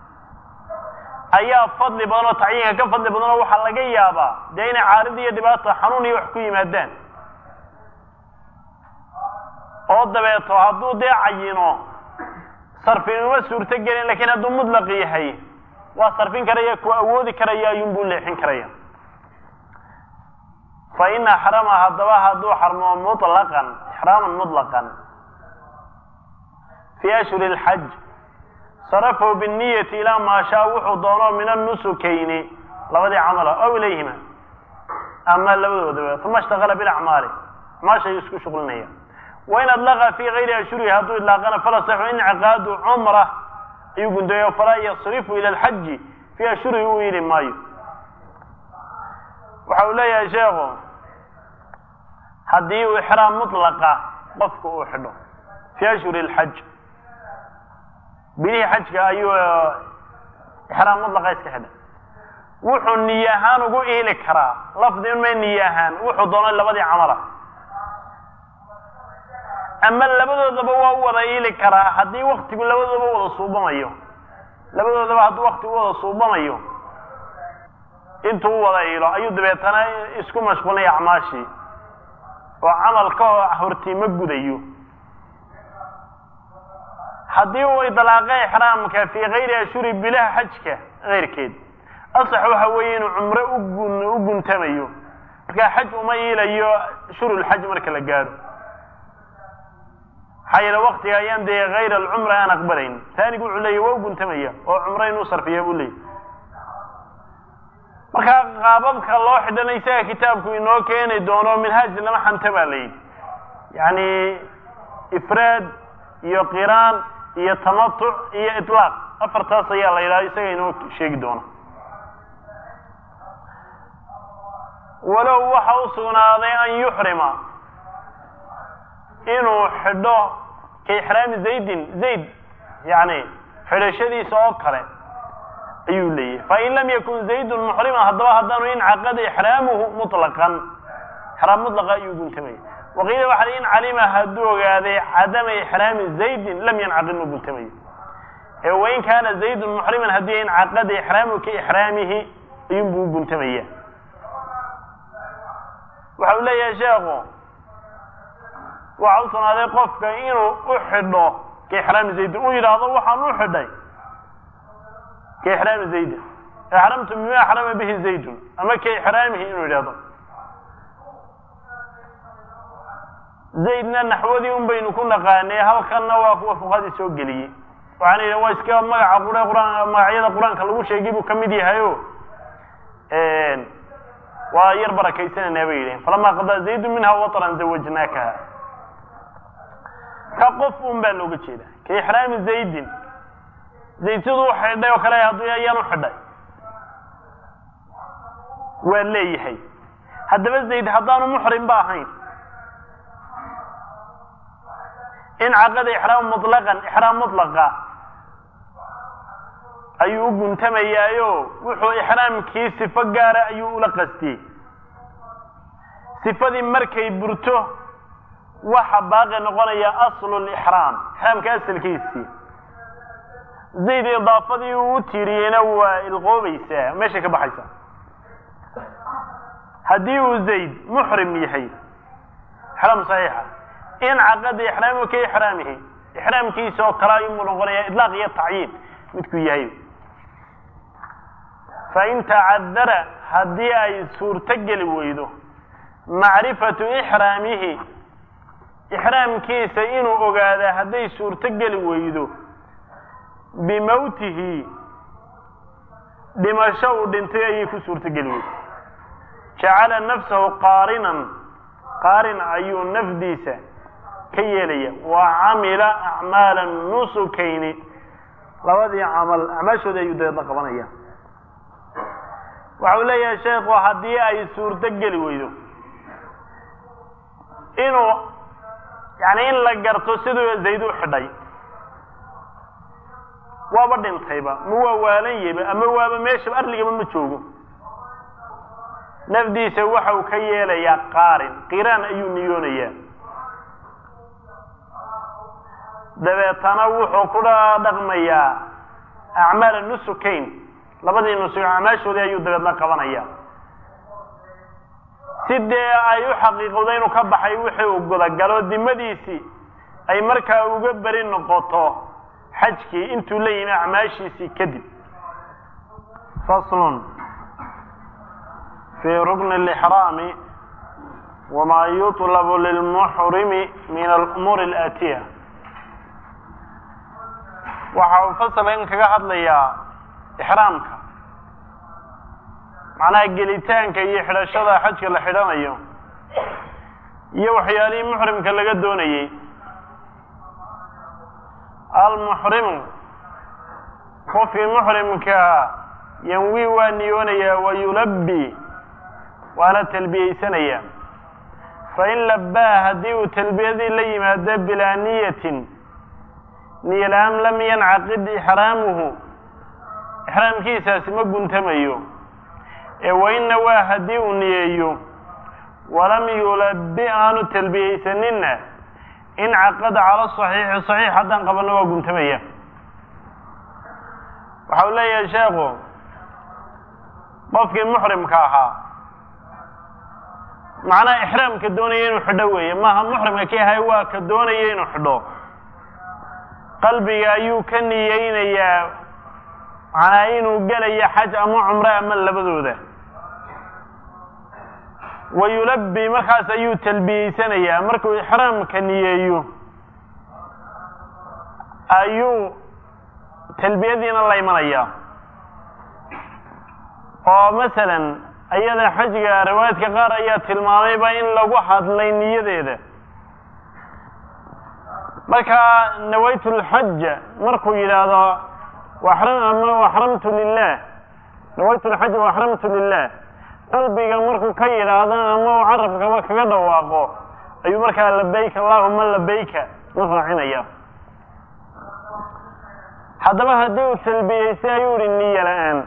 ayaa fadli badan oo tacyiinka ka fadli badan oo waxaa laga yaabaa dee inay caarid iyo dhibaato xanuun iyo wax ku yimaadaan oo dabeeto hadduu dee cayino sarfinuma suurto gelin lakin hadduu mutlaq yahay waa sarfin karaya ku awoodi karaya ayuunbuu leexin karaya fa in axrama haddaba hadduu xarmo muطlaqan ixraaman muطlaqan fi ashhuri اlxaj sarafahu binniyati ilaa maa shaa wuxuu doono min annusukayni labadii camala ow ilayhima ama labadoodaba uma ishtaqala bilacmaali acmaashay isku shuqlinaya wain adlaqa fi gayri ashhurihi hadduu idlaaqana fala saxu inciqaadu cumra ayuu gundayo falaa yasrifu ila alxaji fi ashhurihi uu yidhi maayo waxa uu leeyahay sheekhu haddii uu ixraam mutlaqa qofku uu xidho fi ashhuri اlxaj bilihii xajka ayuu ixraam mutlaqa iska xidhay wuxuu niye ahaan ugu iili karaa lafdi unmay niye ahaan wuxuu doono labadii camala ama labadoodaba waa u wada iili karaa haddii waktigu labadoodaba wada suubamayo labadoodaba hadduu waktigu wada suubamayo intuu u wada iilo ayuu dabeetana isku mashquulnaya acmaashii oo camal ka hortii ma gudayo haddii uu idlaaqay ixraamka fii kayri ashhuri bilaha xajka keyrkeed asax waxa weeye inuu cumro ugun u guntamayo markaa xaj uma iilayo shurulxaj marka la gaadho maxaa yeele waktiga ayaan dee hayr alcumra aan aqbalayn taanigu wuxuu leeyahy waa u guntamaya oo cumro inuu sarfiya buu leeyahy markaa qaababka loo xidhana isaga kitaabku inoo keeni doono minhaaj lama xanta baa la yidhi yani ifraad iyo qiraan iyo tamatuc iyo iطlaaq afartaas ayaa la yidhaha isaga inoo sheegi doona walow waxa u sugnaaday an yuxrima inuu xidho ka ixraami zaydin zayd yani xidhashadiisa oo kale ayuu leeyahay fain lam yakun zaydun muxriman haddaba haddaanu incaqada ixraamuhu muطlaqan ixraam mutlaqa ayuu guntamaya waqiila waxa in calima hadduu ogaaday cadama ixraami zaydin lam yancaqid ma guntamayo ee wain kaana zaydun muxriman haddii incaqada ixraamuhu ka ixraamihi ayuunbuu guntamaya waxa uu leeyahay sheekhu waxa u sugnaaday qofka inuu u xidho ka ixraami zaydin uu yidhaahdo waxaan u xidhay ka ixraami zaydin axramtu bima axrama bihi zaydun ama ka ixraamihi inuu yidhahdo zaydna naxwadii un baynu ku naqaanay halkanna waa kuwa fuqadii soo geliyey waxaana yidhi waa iska magaca qure qur-aan magacyada qur-aanka lagu sheegay buu ka mid yahayo waa yar barakaysananaa bay yidhihin falamaa qadaa zaydu minha watran zawajnaakaha ka qof un baa looga jeeda ka ixraami zaydin zayd siduu xidhay oo kale hadduu ayaan u xidhay waa leeyahay haddaba zayd haddaanu muxrim ba ahayn in caqada ixraam mutlaqan ixraam mutlaqa ayuu u guntamayaayo wuxuu ixraamkii sifo gaara ayuu ula qastiyey sifadii markay burto waxa baaqi noqonaya aslu lixraam ixraamka asalkiisii zayd idaafadii uu u tiiriyeyna waa ilqoobaysaa meeshay ka baxaysaa haddii uu zayd muxrim yahay ixraam saxiixa in caqada ixraamihu ka ixraamihi ixraamkiisa oo kale ayuu noqonaya idlaaq iyo tacyiin midkuu yahay fain tacadara haddii ay suurto geli weydo macrifatu ixraamihi ixraamkiisa inuu ogaada hadday suurto geli weydo bimowtihi dhimasho uu dhintay ayay ku suurto geli weydo jacala nafsahu qaarinan qaarin ayuu nafdiisa ka yeelaya wa camila acmaala nusukayni labadii camal acmaashooda ayuu dabeedna qabanaya waxa uu leeyahay sheekhu haddii ay suurto geli weydo inuu yani in la garto siduu zayd u xidhay waaba dhintayba ma waa waalan yeba ama waaba meeshaba arligaba ma joogo nafdiisa waxa uu ka yeelayaa qaarin qiraan ayuu niyoonayaa dabeetana wuxuu ku dhaqmayaa acmaala nusukayn labadii nusuk acmaashoodii ayuu dabeedna qabanaya si dee ay u xaqiiqowda inuu ka baxay wixii uu gudagalo dimadiisii ay markaa uga beri noqoto xajkii intuu la yimi acmaashiisii kadib faslun fi rukni lixraami wama yutlabu lilmuxrimi min alumuuri alaatiya waxa uu fasalkan kaga hadlayaa ixraamka macnaha gelitaanka iyo xidhashada xajka la xidhanayo iyo waxyaalihii muxrimka laga doonayey almuxrimu qofkii muxrimkaa yanwi waa niyoonayaa wa yulabbi waana talbiyeysanaya fain labbaa haddii uu talbiyadii la yimaado bilaa niyatin niyalaan lam yancaqid ixraamuhu ixraamkiisaasi ma guntamayo ee wainna waa haddii uu niyeeyo walam yulabbi aanu talbiyeysaninna in caqada cala saxiixi saxiix haddaan qabanno waa guntamaya waxa uu leeyahay sheekhu qofkii muxrimka ahaa macnaha ixraamka doonaya inuu xidho weeye maaha muxrimka ka ahay waa ka doonaya inuu xidho qalbiga ayuu ka niyeynayaa macnaa inuu gelayo xaj ama cumre ama labadooda wa yulabbi markaas ayuu talbiyeysanayaa markuu ixraamka niyeeyo ayuu talbiyadiina la imanayaa oo masalan ayada xajga riwaayadka qaar ayaa tilmaamayba in lagu hadlay niyadeeda markaa nawaytu lxaja markuu yidhaahdo ama axramtu lilah nawaytu lxaja waaxramtu lilah qalbiga markuu ka yidhaahdo ama uu carabkaba kaga dhawaaqo ayuu markaa labayka allahuma labayka la raacinaya haddaba haddii uu talbiyeystay ayuu ihi niyo la-aan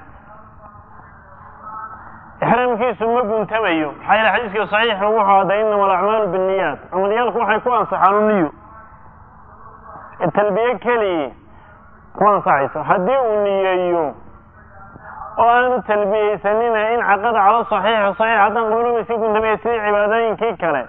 ixraamkiisu ma guntamayo maxaa yeele xadiiska saxiixa wuxuu hadday inama alacmaalu binniyaat camalyaalku waxay ku ansaxaan u niyo talbiye keliyi ku ansaxayso haddii uu niyeeyo oo aanu talbiyeysanina in caqada calo saxiixi saxiix haddaan qabno iska guntamaya sidii cibaadooyinkii kale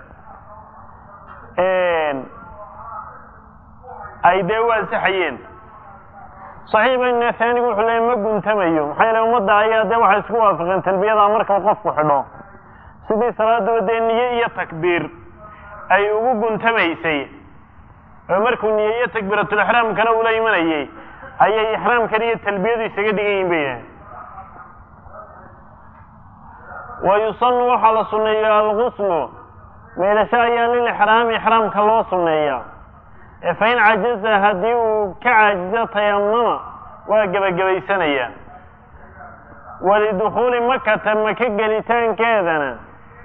ay dee u ansaxayeen saxiibayna taanigu wuxuu leeyay ma guntamayo maxaa yeele ummadda ayaa dee waxay isku waafaqeen talbiyada marka qofku xidho sidii salaadaba dee niye iyo takbiir ay ugu guntamaysay oo markuu niyeeyo takbiiratulixraamkana ula imanayey ayay ixraamkan iyo talbiyadu isaga dhigan yihin bay yidhahen wa yusanu waxaa la sunneeya alguslu meydhasho ayaa lilixraami ixraamka loo sunneeyaa ee fain cajaza haddii uu ka caajizo tayamama waa gebagabaysanayaa walidukhuuli makata maka gelitaankeedana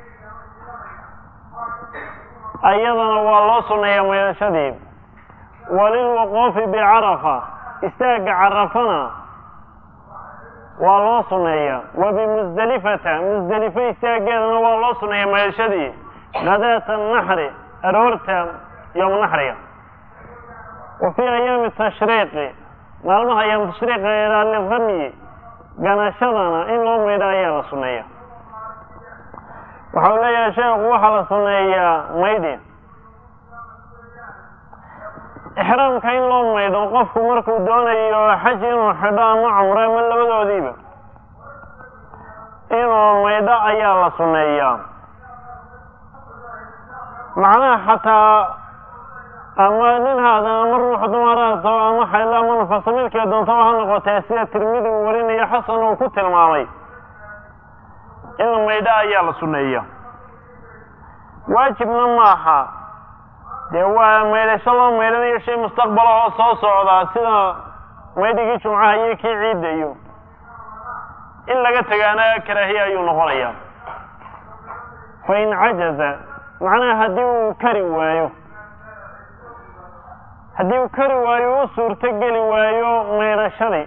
ayadana waa loo sunneeyaa meydhashadii walilwuquufi bicarafa istaagga carafana waa loo sunneeyaa wa bimusdelifata musdelifo istaaggeedana waa loo sunneeyaa meydhashadii gadaata naxri aroorta yowma naxriga wa fii ayaami tashriiqi maalmaha ayaam tashriiqa eedaa liramyi ganashadana in loo maydha ayaa la sunneeya waxa uu leeyahay sheekhu waxaa la sunneeyaa maydhi ixraamka in loo maydho qofku markuu doonayo xaj inuu xidho ama cumro ama labadoodiiba inuu maydho ayaa la sunneeyaa macnaha xataa ama nin haada ama ruux dumaraato ama xaylo ama nufasa midkay doontaba ha noqotee sida tirmidi uu warinayo xasan uu ku tilmaamay in la maydho ayaa la sunneeya waajibna maaha dee waa maydhasho loo maydhanayo shay mustaqbalahoo soo socdaa sida maydhigii jumcaha iyo kii ciidda iyo in laga tagaana karaahiya ayuu noqonayaa fa in cajaza macnaha haddii uu kari waayo haddii uu kari waayo u suurto geli waayo maydhashadii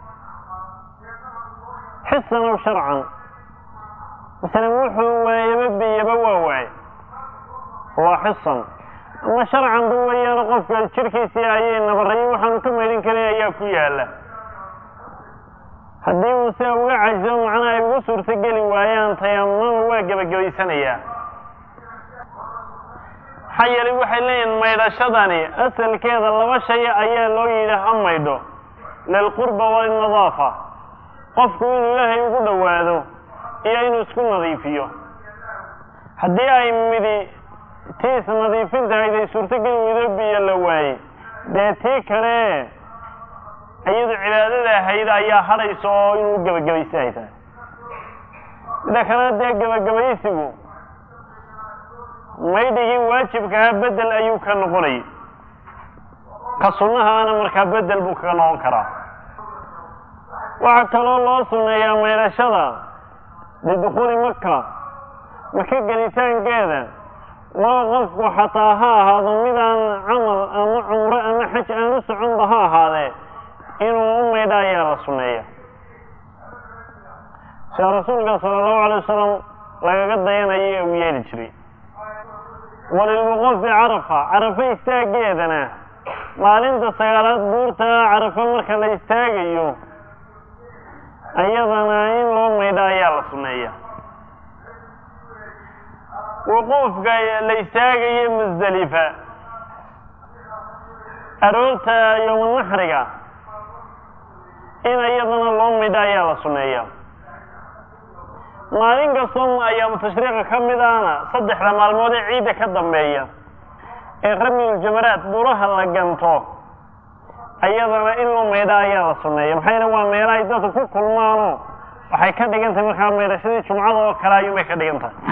xisan aw sharcan masalan wuxuu waayaba biyaba waa waay waa xisan ama sharcan ba weeyaano qofka jirkiisii ayay nabarayo waxaanu ka maydhin karin ayaa ku yaala haddii uu sia uga cajiso macnaha ay uga suurto geli waayaan tayamama waa gebagabaysanayaa maxaa yeelay waxay leeyihin maydhashadani asalkeeda laba shay ayaa loo yidhi ha maydho lilqurba walinadaafa qofku inuu ilaahay ugu dhowaado iyo inuu isku nadiifiyo haddii ay midi tiis nadiifintahayd ay suurtogeli weydo biyo la waayey dee tii kale iyadu cibaadada ahayd ayaa hadhaysa oo inuu gebagabaysi ay tahay mida kalena dee gebagabaysigu maydhigii waajibkaha bedel ayuu ka noqonayay ka sunnahaana markaa bedel buu kaga noqon karaa waxaa kaloo loo sunneeyaa maydhashada lidukhuuli maka maka gelitaankeeda waa qofku xataa ha ahaado midaan camal ama cumro ama xaj aan u soconba ha ahaadee inuu u maydha ayaa la sunneeya sida rasuulka sala allahu alay wasalam lagaga dayanayo ee uu yeeli jiray walilwuquufi carafa carafa istaaggeedana maalinta sagaalaad buurta carafa marka la istaagayo ayadana in loo maydha ayaa la sunneeya wuquufka la istaagayo musdelifa aroorta yowmanaxriga in iyadana loo maydha ayaa la sunneeya maalin kastoo ayaamu tashriiqa ka mid ahna saddexda maalmood ee ciidda ka dambeeya ee ramyuljamaraad buraha la ganto ayadana in loo maydha ayaa la sunneeya maxaa yeele waa meela ay dadku ku kulmaanoo waxay ka dhigan tahay markaa maydhashadii jumcada oo kale ayuunbay ka dhigan tahay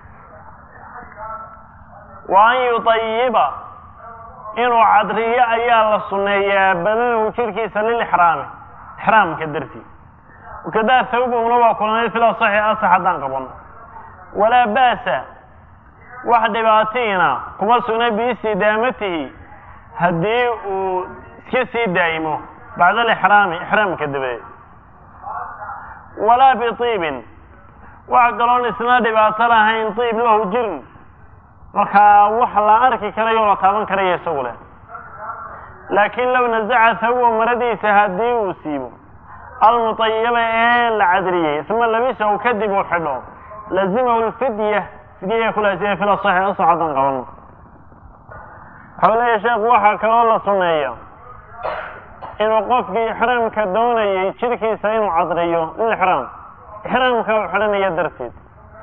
wa an yutayiba inuu cadriyo ayaa la sunneeyaa badanahu jirkiisa lilixraami ixraamka dartii wakadaa thawbahuna waa kulanay fil asaxi asax haddaan qabano walaa ba'sa wax dhibaatiina kuma sugna biistidaamatihi haddii uu iska sii daa'imo bacda alixraami ixraamka dabadeed walaa biiibin wax kaloon isna dhibaato lahayn iib lahu jirin markaa wax la arki karayo la taaban karaya isagu leh laakiin low nasaca thawba maradiisa haddii uu siibo almutayaba ee la cadriyey uma labisahu kadib uu xidho lazimahu lfidya fidyaya kulaasiya fil asaxi asax haddaan qabano waxau leeyahy sheekhu waxaa kaloo la sunneeya inuu qofkii ixraamka doonayay jirkiisa inuu cadriyo lilixraam ixraamka u xidhanaya darteed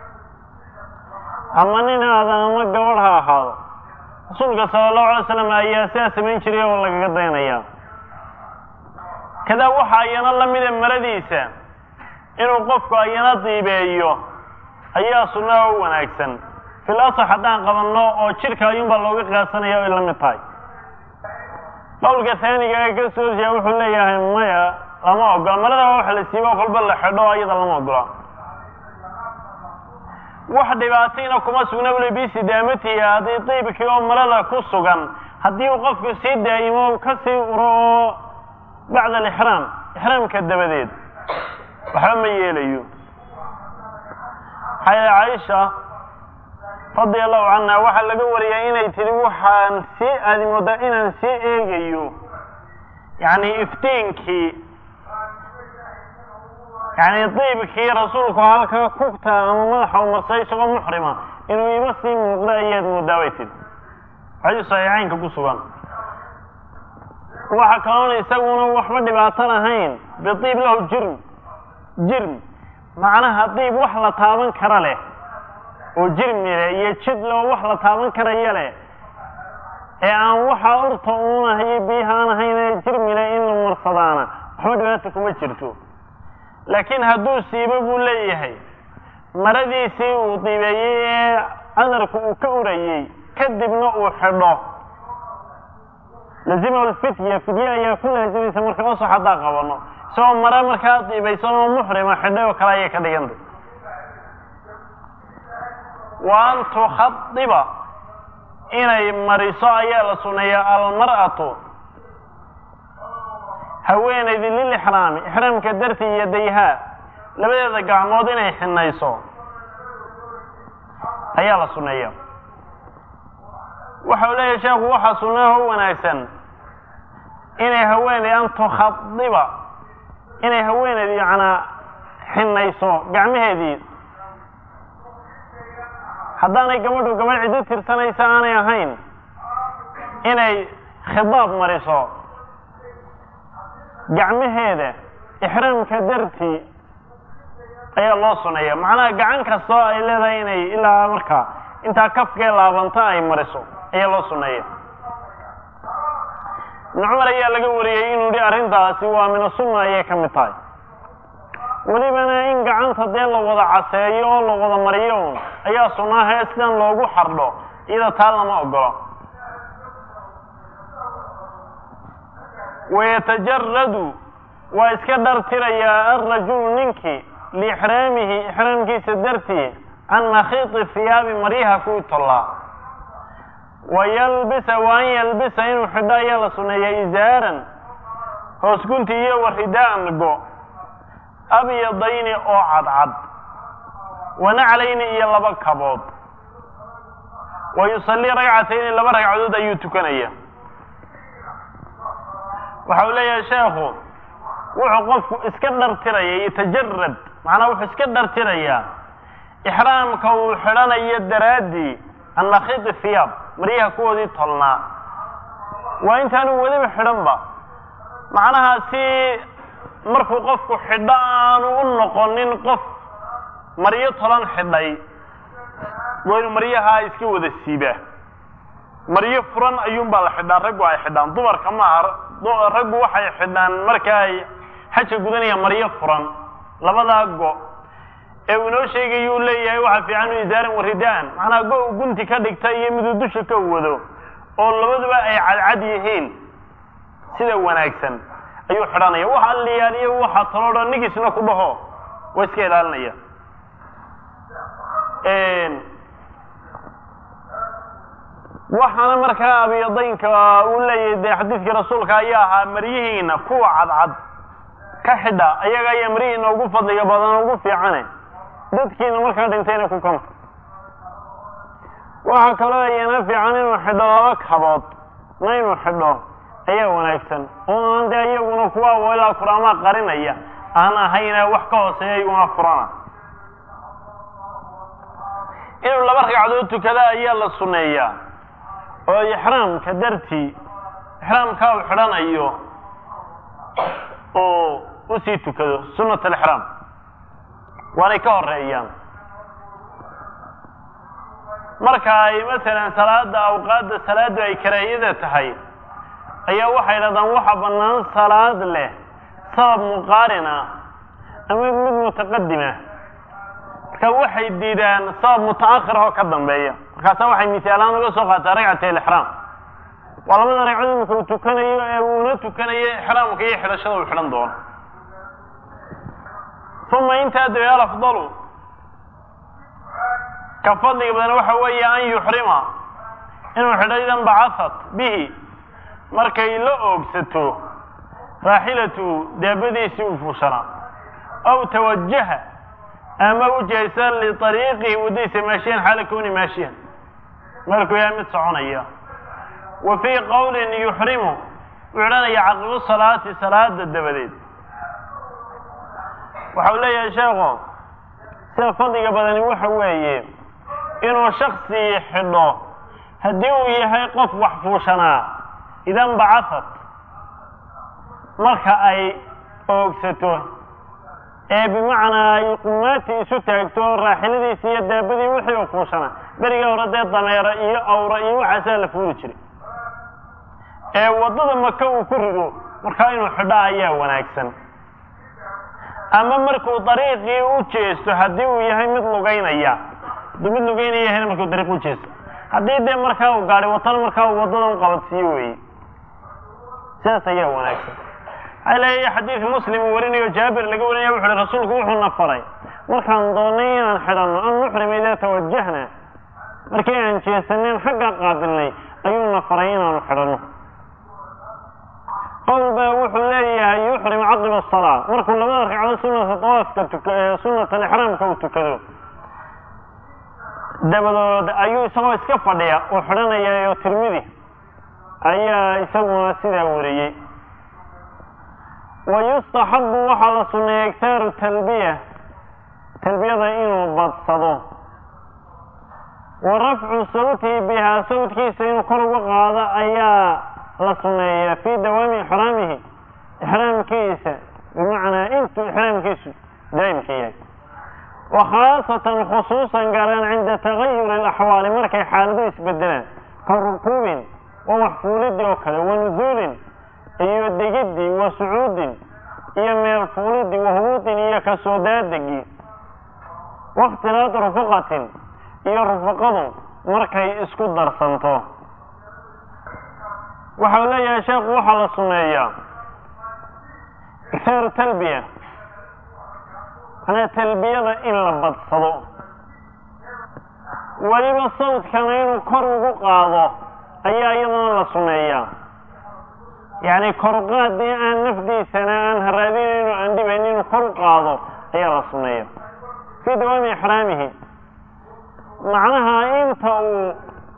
ama nin haada ama gabadh ha ahaado rasuulka sala allahu alay slam ayaa sidaa samayn jiray oo lagaga daynayaa kadaa waxaa ayana la mida maradiisa inuu qofku ayana diibeeyo ayaa sunnaha u wanaagsan fil asax haddaan qabanno oo jidhka ayuunbaa looga qiyaasanaya ay la mid tahay qowlka taaniga ee ka soo horjeeda wuxuu leeyahay maya lama ogola marada waa wax la siibo kolba la xidho iyada lama ogola wax dhibaatayna kuma sugna bule bisidaamatiha haddii diibkii oo marada ku sugan haddii uu qofku sii daa'imo ka sii uro oo bacda alixraam ixraamka dabadeed waxba ma yeelayo maxaa yeele caaisha radia allahu canha waxaa laga wariyay inay tidhi waxaan sii aadi moodaa inaan sii eegayo yacni iftiinkii yacni diibkii rasuulku halkaa kugta ama madaxa u marsay isagoo muxrima inuu iba sii muuqda ayaad moodaa bay tidhi xadiis saxiixaynka ku sugan waxa kaloona isaguna waxba dhibaato lahayn bidiib lahu jirm jirm macnaha diib wax la taaban kara leh oo jirmi leh iyo jid loo wax la taaban karaya leh ee aan waxaa urta uunahayo biyahaan ahayn ee jirmi leh in la marsadaana waxba dhibaata kuma jirto laakiin hadduu siibo buu leeyahay maradiisii uu dibeeyey ee cadarku uu ka urayey kadibna uu xidho lazima lfitya fidye ayaa ku laazimaysa marka osax haddaa qabano isagoo mare markaa diibaysan oo muxrima xidhay oo kale ayay ka dhigantay wa an tukhadiba inay mariso ayaa la suneeyaa almar'atu haweenaydi lilixraami ixraamka dartii iyo dayhaa labadeeda gacmood inay xinayso ayaa la suneeya waxau leeyahay sheekhu waxaa sunnaha u wanaagsan inay haweeney an tukhadiba inay haweeneydi yacnaa xinayso gacmaheedii haddaanay gabadhu gabadh ciddo tirsanaysa aanay ahayn inay khidaab mariso gacmaheeda ixraamka dartii ayaa loo suneeya macnaha gacan kastoo ay leedahay inay ilaa markaa intaa kafkee laabanta ay mariso ayaa loo suneeya ibnu cumar ayaa laga wariyey inuu yihi arrintaasi waa mina sunna ayay ka mid tahay welibana in gacanta dee la wada caseeyo oo la wada mariyo un ayaa sunnahee sidan loogu xardho iyada taa lama ogolo wayatajaradu waa iska dhartirayaa alrajulu ninkii liixraamihi ixraamkiisa dartii can makhiiti hiyaabi maryaha kuwii tollaa wayalbisa wa an yalbisa inuu xidho ayaa la suneeya izaaran hoos gunti iyo waridaan go abyadayni oo cadcad wanaclayni iyo laba kabood wa yusallii ragcatayni laba ragcadood ayuu tukanaya waxa uu leeyahay sheekhu wuxuu qofku iska dhartiraya yatajarad macnaa wuxuu iska dhartirayaa ixraamka uu xidhanayo daraaddii can makhiiti hiyaab maryaha kuwoodii tolnaa waa intaanu weliba xidhanba macnaha si markuu qofku xidho aanu u noqonin qof maryo tolan xidhay waa inu maryahaa iska wada siibaa maryo furan ayuunbaa la xidhaa raggu ay xidhaan dumarka maaha raggu waxay xidhaan marka ay xaja gudanayaan maryo furan labadaa go ee uu inoo sheegayuu leeyahay waxaa fiican u isaaran waridaan macnaha go u gunti ka dhigta iyo miduu dusha ka wado oo labaduba ay cadcad yihiin sida wanaagsan ayuu xidhanaya waxa liyaaliyo waxa taloo dhan nigisna ku dhaho waa iska ilaalinaya waxaana markaa abyadaynka uu leeyahay dee xadiidkii rasuulka ayaa ahaa maryihiina kuwa cadcad ka xidha ayaga ayaa maryihiina ugu fadliga badan ugu fiicane dadkiina markaa dhintayna ku kanta waxaa kaloo ayana fiican inuu xidho laba kabood na inuu xidho ayaa wanaagsan oo aan dee iyaguna kuwa ilaa kuraamaa qarinaya aan ahayna wax ka hooseeya iyaguna furana inuu laba ragcadood tukada ayaa la suneeyaa oo ixraamka dartii ixraamkaa uu xidhanayo oo usii tukado sunat alixraam waanay ka horeeyaan marka ay masalan salaada awqaadda salaadu ay karaahiyada tahay ayaa waxay dhahdaan waxa bannaan salaad leh sabab muqaarin ah ama mid mutaqadima marka waxay diidaan sabab mutaakhir oo ka dambeeya markaasa waxay misaalaan uga soo qaataa ragcat alixraam waa labada ragcad imika uu tukanayo ee uuna tukanayo ixraamka iyo xidhashada uu xidhan doono uma intaa dabe alafdalu ka fadliga badan waxa weeye an yuxrima inuu xidho idan bacasat bihi markay la oogsato raaxilatu daabadiisii uu fuushanaa aw tawajaha ama u jihaysan liariiqihi waddadiisa maashiyan xaala kowni maashiyan markuu yahay mid soconaya wa fii qowlin yuxrimu uu xidhanaya caqibu salaati salaada dabadeed waxa uu leeyahay sheekhu sida fadliga badani waxa weeye inuu shaksi xidho haddii uu yahay qof wax fuushanaa idan bacasad marka ay oogsato ee bimacnaa ay qumaati isu taagto raaxiladiisi iyo daabadii wixii uu fuushanaa berigii hore dee dameera iyo awra iyo waxaasaa la fuuli jiray ee waddada maka uu ku rido markaa inuu xidho ayaa wanaagsan ama markuu dariiqii u jeesto haddii uu yahay mid lugaynaya hadduu mid lugaynaya yahayna markuu dariiq u jeesto haddii dee markaa uu gaadhay watana markaa uu waddada u qabadsiiyo weeye sidaas ayaa wanaagsan waxaa leeyahay xadiid muslim uu warinayo jaabir laga warinaya wuxu uhi rasuulku wuxuuna faray markaan doonay inaan xidhanno an nuxrima idaa tawajahna markii aan jeesaneen xagga qaabilnay ayuuna faray inaanu xidhanno qowl baa wuxuu leeyahay yuxrim caqiba asalaa markuu labada ragcado sunata dawaafka tuka sunat alixraamka uu tukado dabadood ayuu isagoo iska fadhiya oo xidhanaya oo tirmidi ayaa isaguna sidaa wariyey wa yustaxabu waxaa la sunneeya iktaaru talbiya talbiyada inuu badsado wa rafcu sawtihi bihaa sawtkiisa inuu kor uga qaado ayaa la sunneeyaa fii dawaami ixraamihi ixraamkiisa bimacnaa intuu ixraamkiisu daa'imka yahay wa khaasatan khusuusan gaaraan cinda tagayuri alaxwaali markay xaaladu isbedelaan ka rukuubin wa waxfuulidii oo kale wa nusuulin iyo degidii wa sucuudin iyo meel fuulidii wa hubuutin iyo kasoo daadegii wakhtilaad rufaqatin iyo rufaqadu markay isku darsanto waxau leeyahay sheekhu waxaa la sumeeyaa iktaaru talbiya manaa talbiyada in la badsado weliba sawdkana inuu kor ugu qaado ayaa iyadana la sumeeyaa yacni koruqaadii aan nafdiisana aan haraadinayno aan dhibayn inuu kor u qaado ayaa la sumeeya fii dawaami ixraamihi macnaha inta uu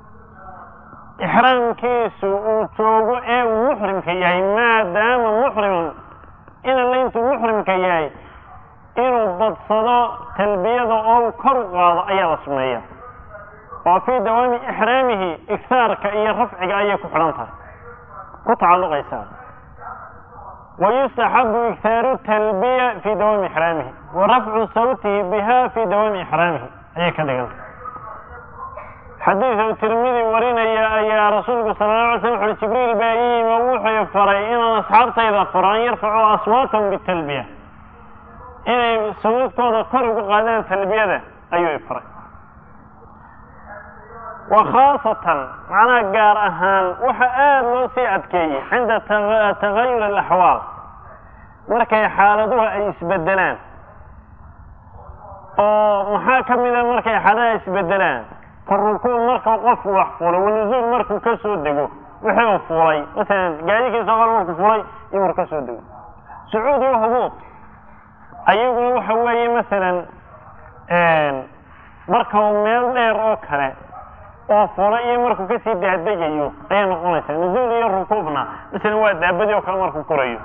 ixraamkiisu uu joogo ee uu muxrimka yahay maadaama muxriman inala intuu muxrimka yahay inuu badsado talbiyada oo uu kor u qaado ayaa la sumeeya oo fii dawaami ixraamihi igtaarka iyo rafciga ayay ku xidhan tahay ku tacalluqaysaa wa yustaxabu iktaaru talbiya fii dawaami ixraamihi wa rafcu sawtihi biha fii dawaami ixraamihi ayay ka dhigantah xadiiduu tirmidi warinaya ayaa rasuulku sala la alay slam wuxuui jibriil baa ii yimi oo wuxuu faray inaan asxaabtayda faro an yarfacuu aswaatahum bitalbiya inay sawdkooda kor ugu qaadaan talbiyada ayuu ifaray wa khaasatan macnaha gaar ahaan waxa aada loo sii adkeeyey cinda tagayur alaxwaal markay xaaladuhu ay isbedelaan oo maxaa ka mida markay xaaladaha isbedelaan ka rukuuc marka qofku wax fulay wanusuul markuu ka soo dego wixii uu fulay masalan gaadikiisa qor markuu fulay iyo markuu ka soo dego sucuud iyo hubuud ayaguna waxa weeye masalan marka uu meel dheer oo kale oo fulay iyo markuu kasii daadegayo ayay noqonaysaa nusuul iyo rukuubna masalan waa daabadii oo kale markuu korayo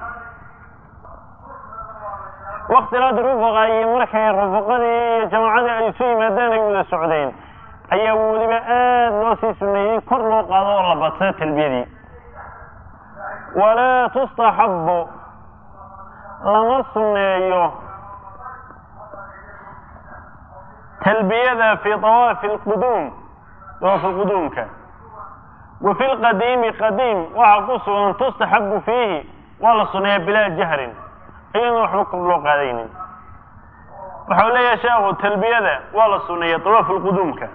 waktilaad rufaqa iyo markay rufaqadii iyo jamaacadii ay isu yimaadaan ay wada socdeen ayaa weliba aada loo sii suneeyey in kor loo qaado oo la badsado talbiyadii walaa tustaxabu lama suneeyo talbiyada fii dawaafi lquduum dawaafi lquduumka wa fi lqadiimi qadiim waxaa ku sugan tustaxabu fiihi waa la suneeyaa bilaa jahrin ayadana waxba kor loo qaadaynin waxau leeyahay sheekhu talbiyada waa la suneeya dawaaf lquduumka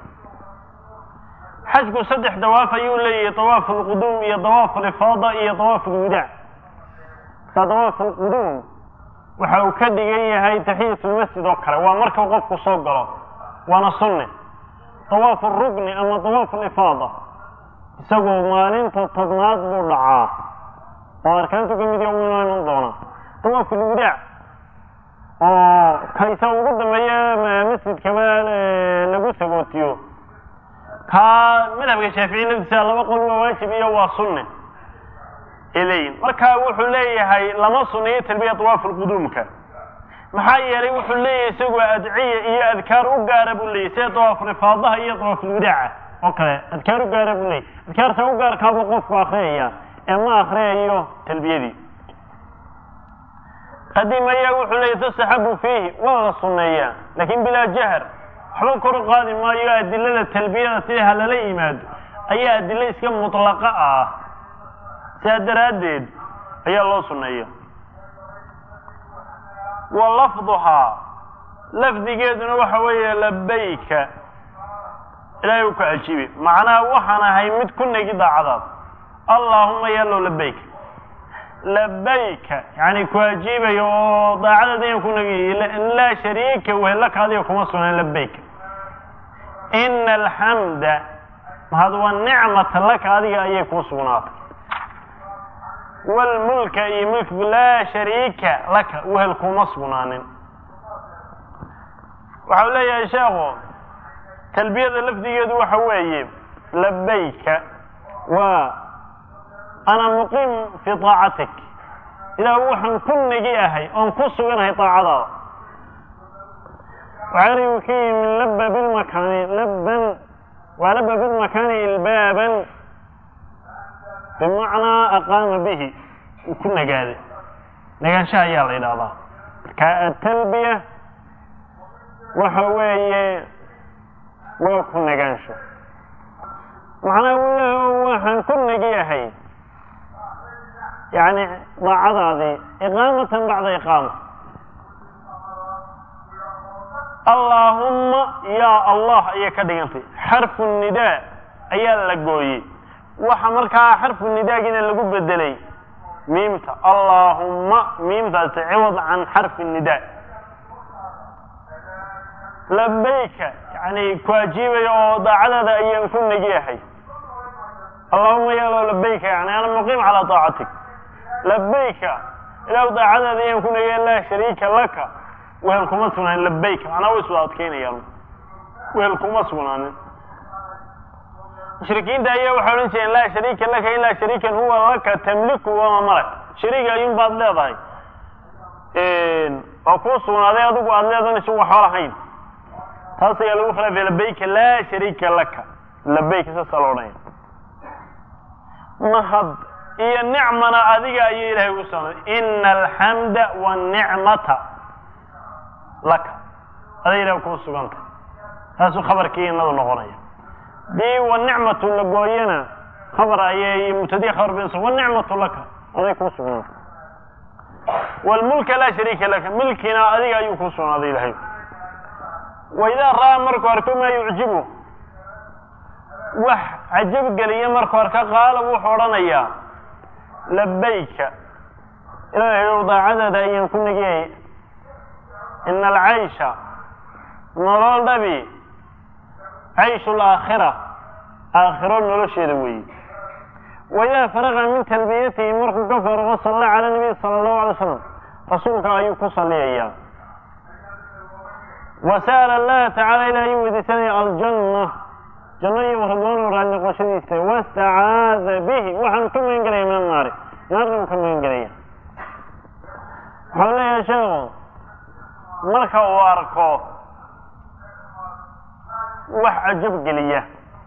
xajku saddex dawaaf ayuu leeyahay dawaaf lquduum iyo dawaaf lifaada iyo dawaaf lwidaac markaa dawaaf lquduum waxa uu ka dhigan yahay taxiyat lmasjid oo kale waa marka qofku soo galo waana sunne dawaaf rukni ama dawaaf lifaada isagoo maalinta tobnaad buu dhacaa oo arkaantu ka mid inoo iman doona dawaaf lwidaac oo kaysa ugu dambeeya masjidkaba lagu sagootiyo kaa madhabka shaafici laftiisa laba qol waa waajib iyo waa sunne leeyihin marka wuxuu leeyahay lama suneeyo talbiya dawaaf lquduumka maxaa yeelay wuxuu leeyahay isagoo adciya iyo adkaar u gaara buu leeyahy sida dawaaf lifaadaha iyo dawaaf lwidaaca oo kale adkaar u gaara buu leeyahy adkaarta u gaarkaabuu qofku akriyaya ee ma akriyayo talbiyadii qadimaya wuxuu leeyahy tustaxabu fiihi waa la suneeyaa lakin bilaa jahr waxba kor u qaadi maayo adilada talbiyada sida ha lala yimaado ayaa adilo iska mutlaqa ah sidaa daraaddeed ayaa loo suneeya wa lafduhaa lafdigeeduna waxa weeye labayka ilaahay u ku cajiibe macnaha waxaan ahay mid ku negi daacadaad allaahuma yallow labayka labayka yani ku ajiibayo oo daacadaad inaan ku negi laa shariika wehelaka adiga kuma sugnaan labayka ina alxamda mahad wa nicmata laka adiga ayay kuu sugnaatay wlmulka iyo milkigu laa shariika laka wehel kuma sugnaanin waxau leeyahay sheekhu talbiyada lafdigeedu waxa weeye labayka waa ana muqiim fii طaacatik ilaah waxaan ku negi ahay oon ku suganahay daacadaada waxaarigu ka yimi laba bilmakaani laban waa laba bilmakaani ilbaaban bimacnaa aqaama bihi uu ku nagaaday nagaanshaha ayaa la yidhahdaa marka atalbiya waxa weeye waa ku nagaansho macnaa wlah waxaan ku negiyahay yani daacadaadii iqaamatan bacda iqaama allaahumma yaa allah ayay ka dhigantay xarfu nidaa ayaa la gooyey waxa markaa xarfu nidaagina lagu bedelay miimta allaahumma miimtaasi ciwad can xarfi nidaa labayka yani ku ajiibaya oo daacadaada ayaan ku negiyahay allahuma yalo labayka yani ana muqiim calaa daacatik labayka ilaah daacadaada ayaan ku negiya laa shariika laka wehel kuma sugnaanin labayka macnaa way iswada adkeynayaan wehel kuma sugnaanin mushrikiinta ayaa waxay odhan jireen laa shariika laka ilaa shariikan huwa laka tamliku wama malak shariiga ayuun baad leedahay oo kuu sugnaaday adigu aada leedahan isagu waxba lahayn taas ayaa lagu khilaafaya labayka laa shariika laka labayka saasaa la odhanaya mahad iyo nicmana adiga ayay ilahay ugu sugnaaday ina alxamda wanicmata laka aday ilahay kuu suganta taasuu khabarkii inadu noqonaya dii wanicmatu la gooyana khabar ayay mubtadiya khabar binsa wanicmatu laka aday kuu sugnaatay wlmulka laa shariika laka milkina adiga ayuu kuu sugnaaday ilahay waidaa ra'aa markuu arko maa yucjibu wax cajab geliya markuu arka qaala wuxuu odhanayaa labayka ilaahayow daacadaada ayaan ku negiyay ina alcaysha nolol dhabi cayshu laakhira aakhiro nolosheeda weeye waidaa faraqa min talbiyatihi markuu ka faraqo salla cala nabiy sala allahu alay slam rasuulka ayuu ku salliyayaa wa sa'ala allaha tacala ilah ayuu weydiisanaya aljanna janno iyo ridwaanu raali noqoshadiisa wastacaada bihi waxaanu ka magan gelaya min annaari naarnuu ka magan gelaya waxau leeyahay sheekhu marka uu arko wax cajab geliya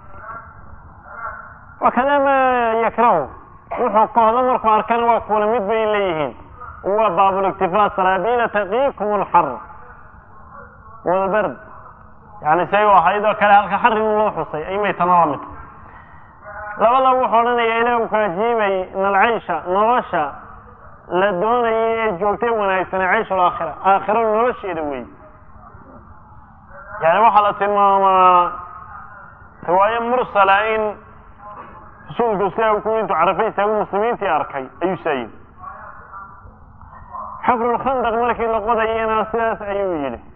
wakada ma yakrahu wuxuu kohdo markuu arkana waa kuula mid bay leeyihiin waa baabuliktifaa saraabiila taqiikum alxar walbard yani say ahayd oo kale halka xarin loo xusay aymay tana la mid labada wuxuu odhanaya ilaah u ku ajiibay in alcaysha nolosha la doonayay ee joogtay wanaagsane cayshul aakhira aakhira nolosheeda wey yani waxaa la tilmaamaa riwaayo mursala in rasuulku sidaa ku intuu carafay istaagu muslimiintii arkay ayuu saa yidhi xafrulkhandaq markii la qodayana sidaas ayuu yidhi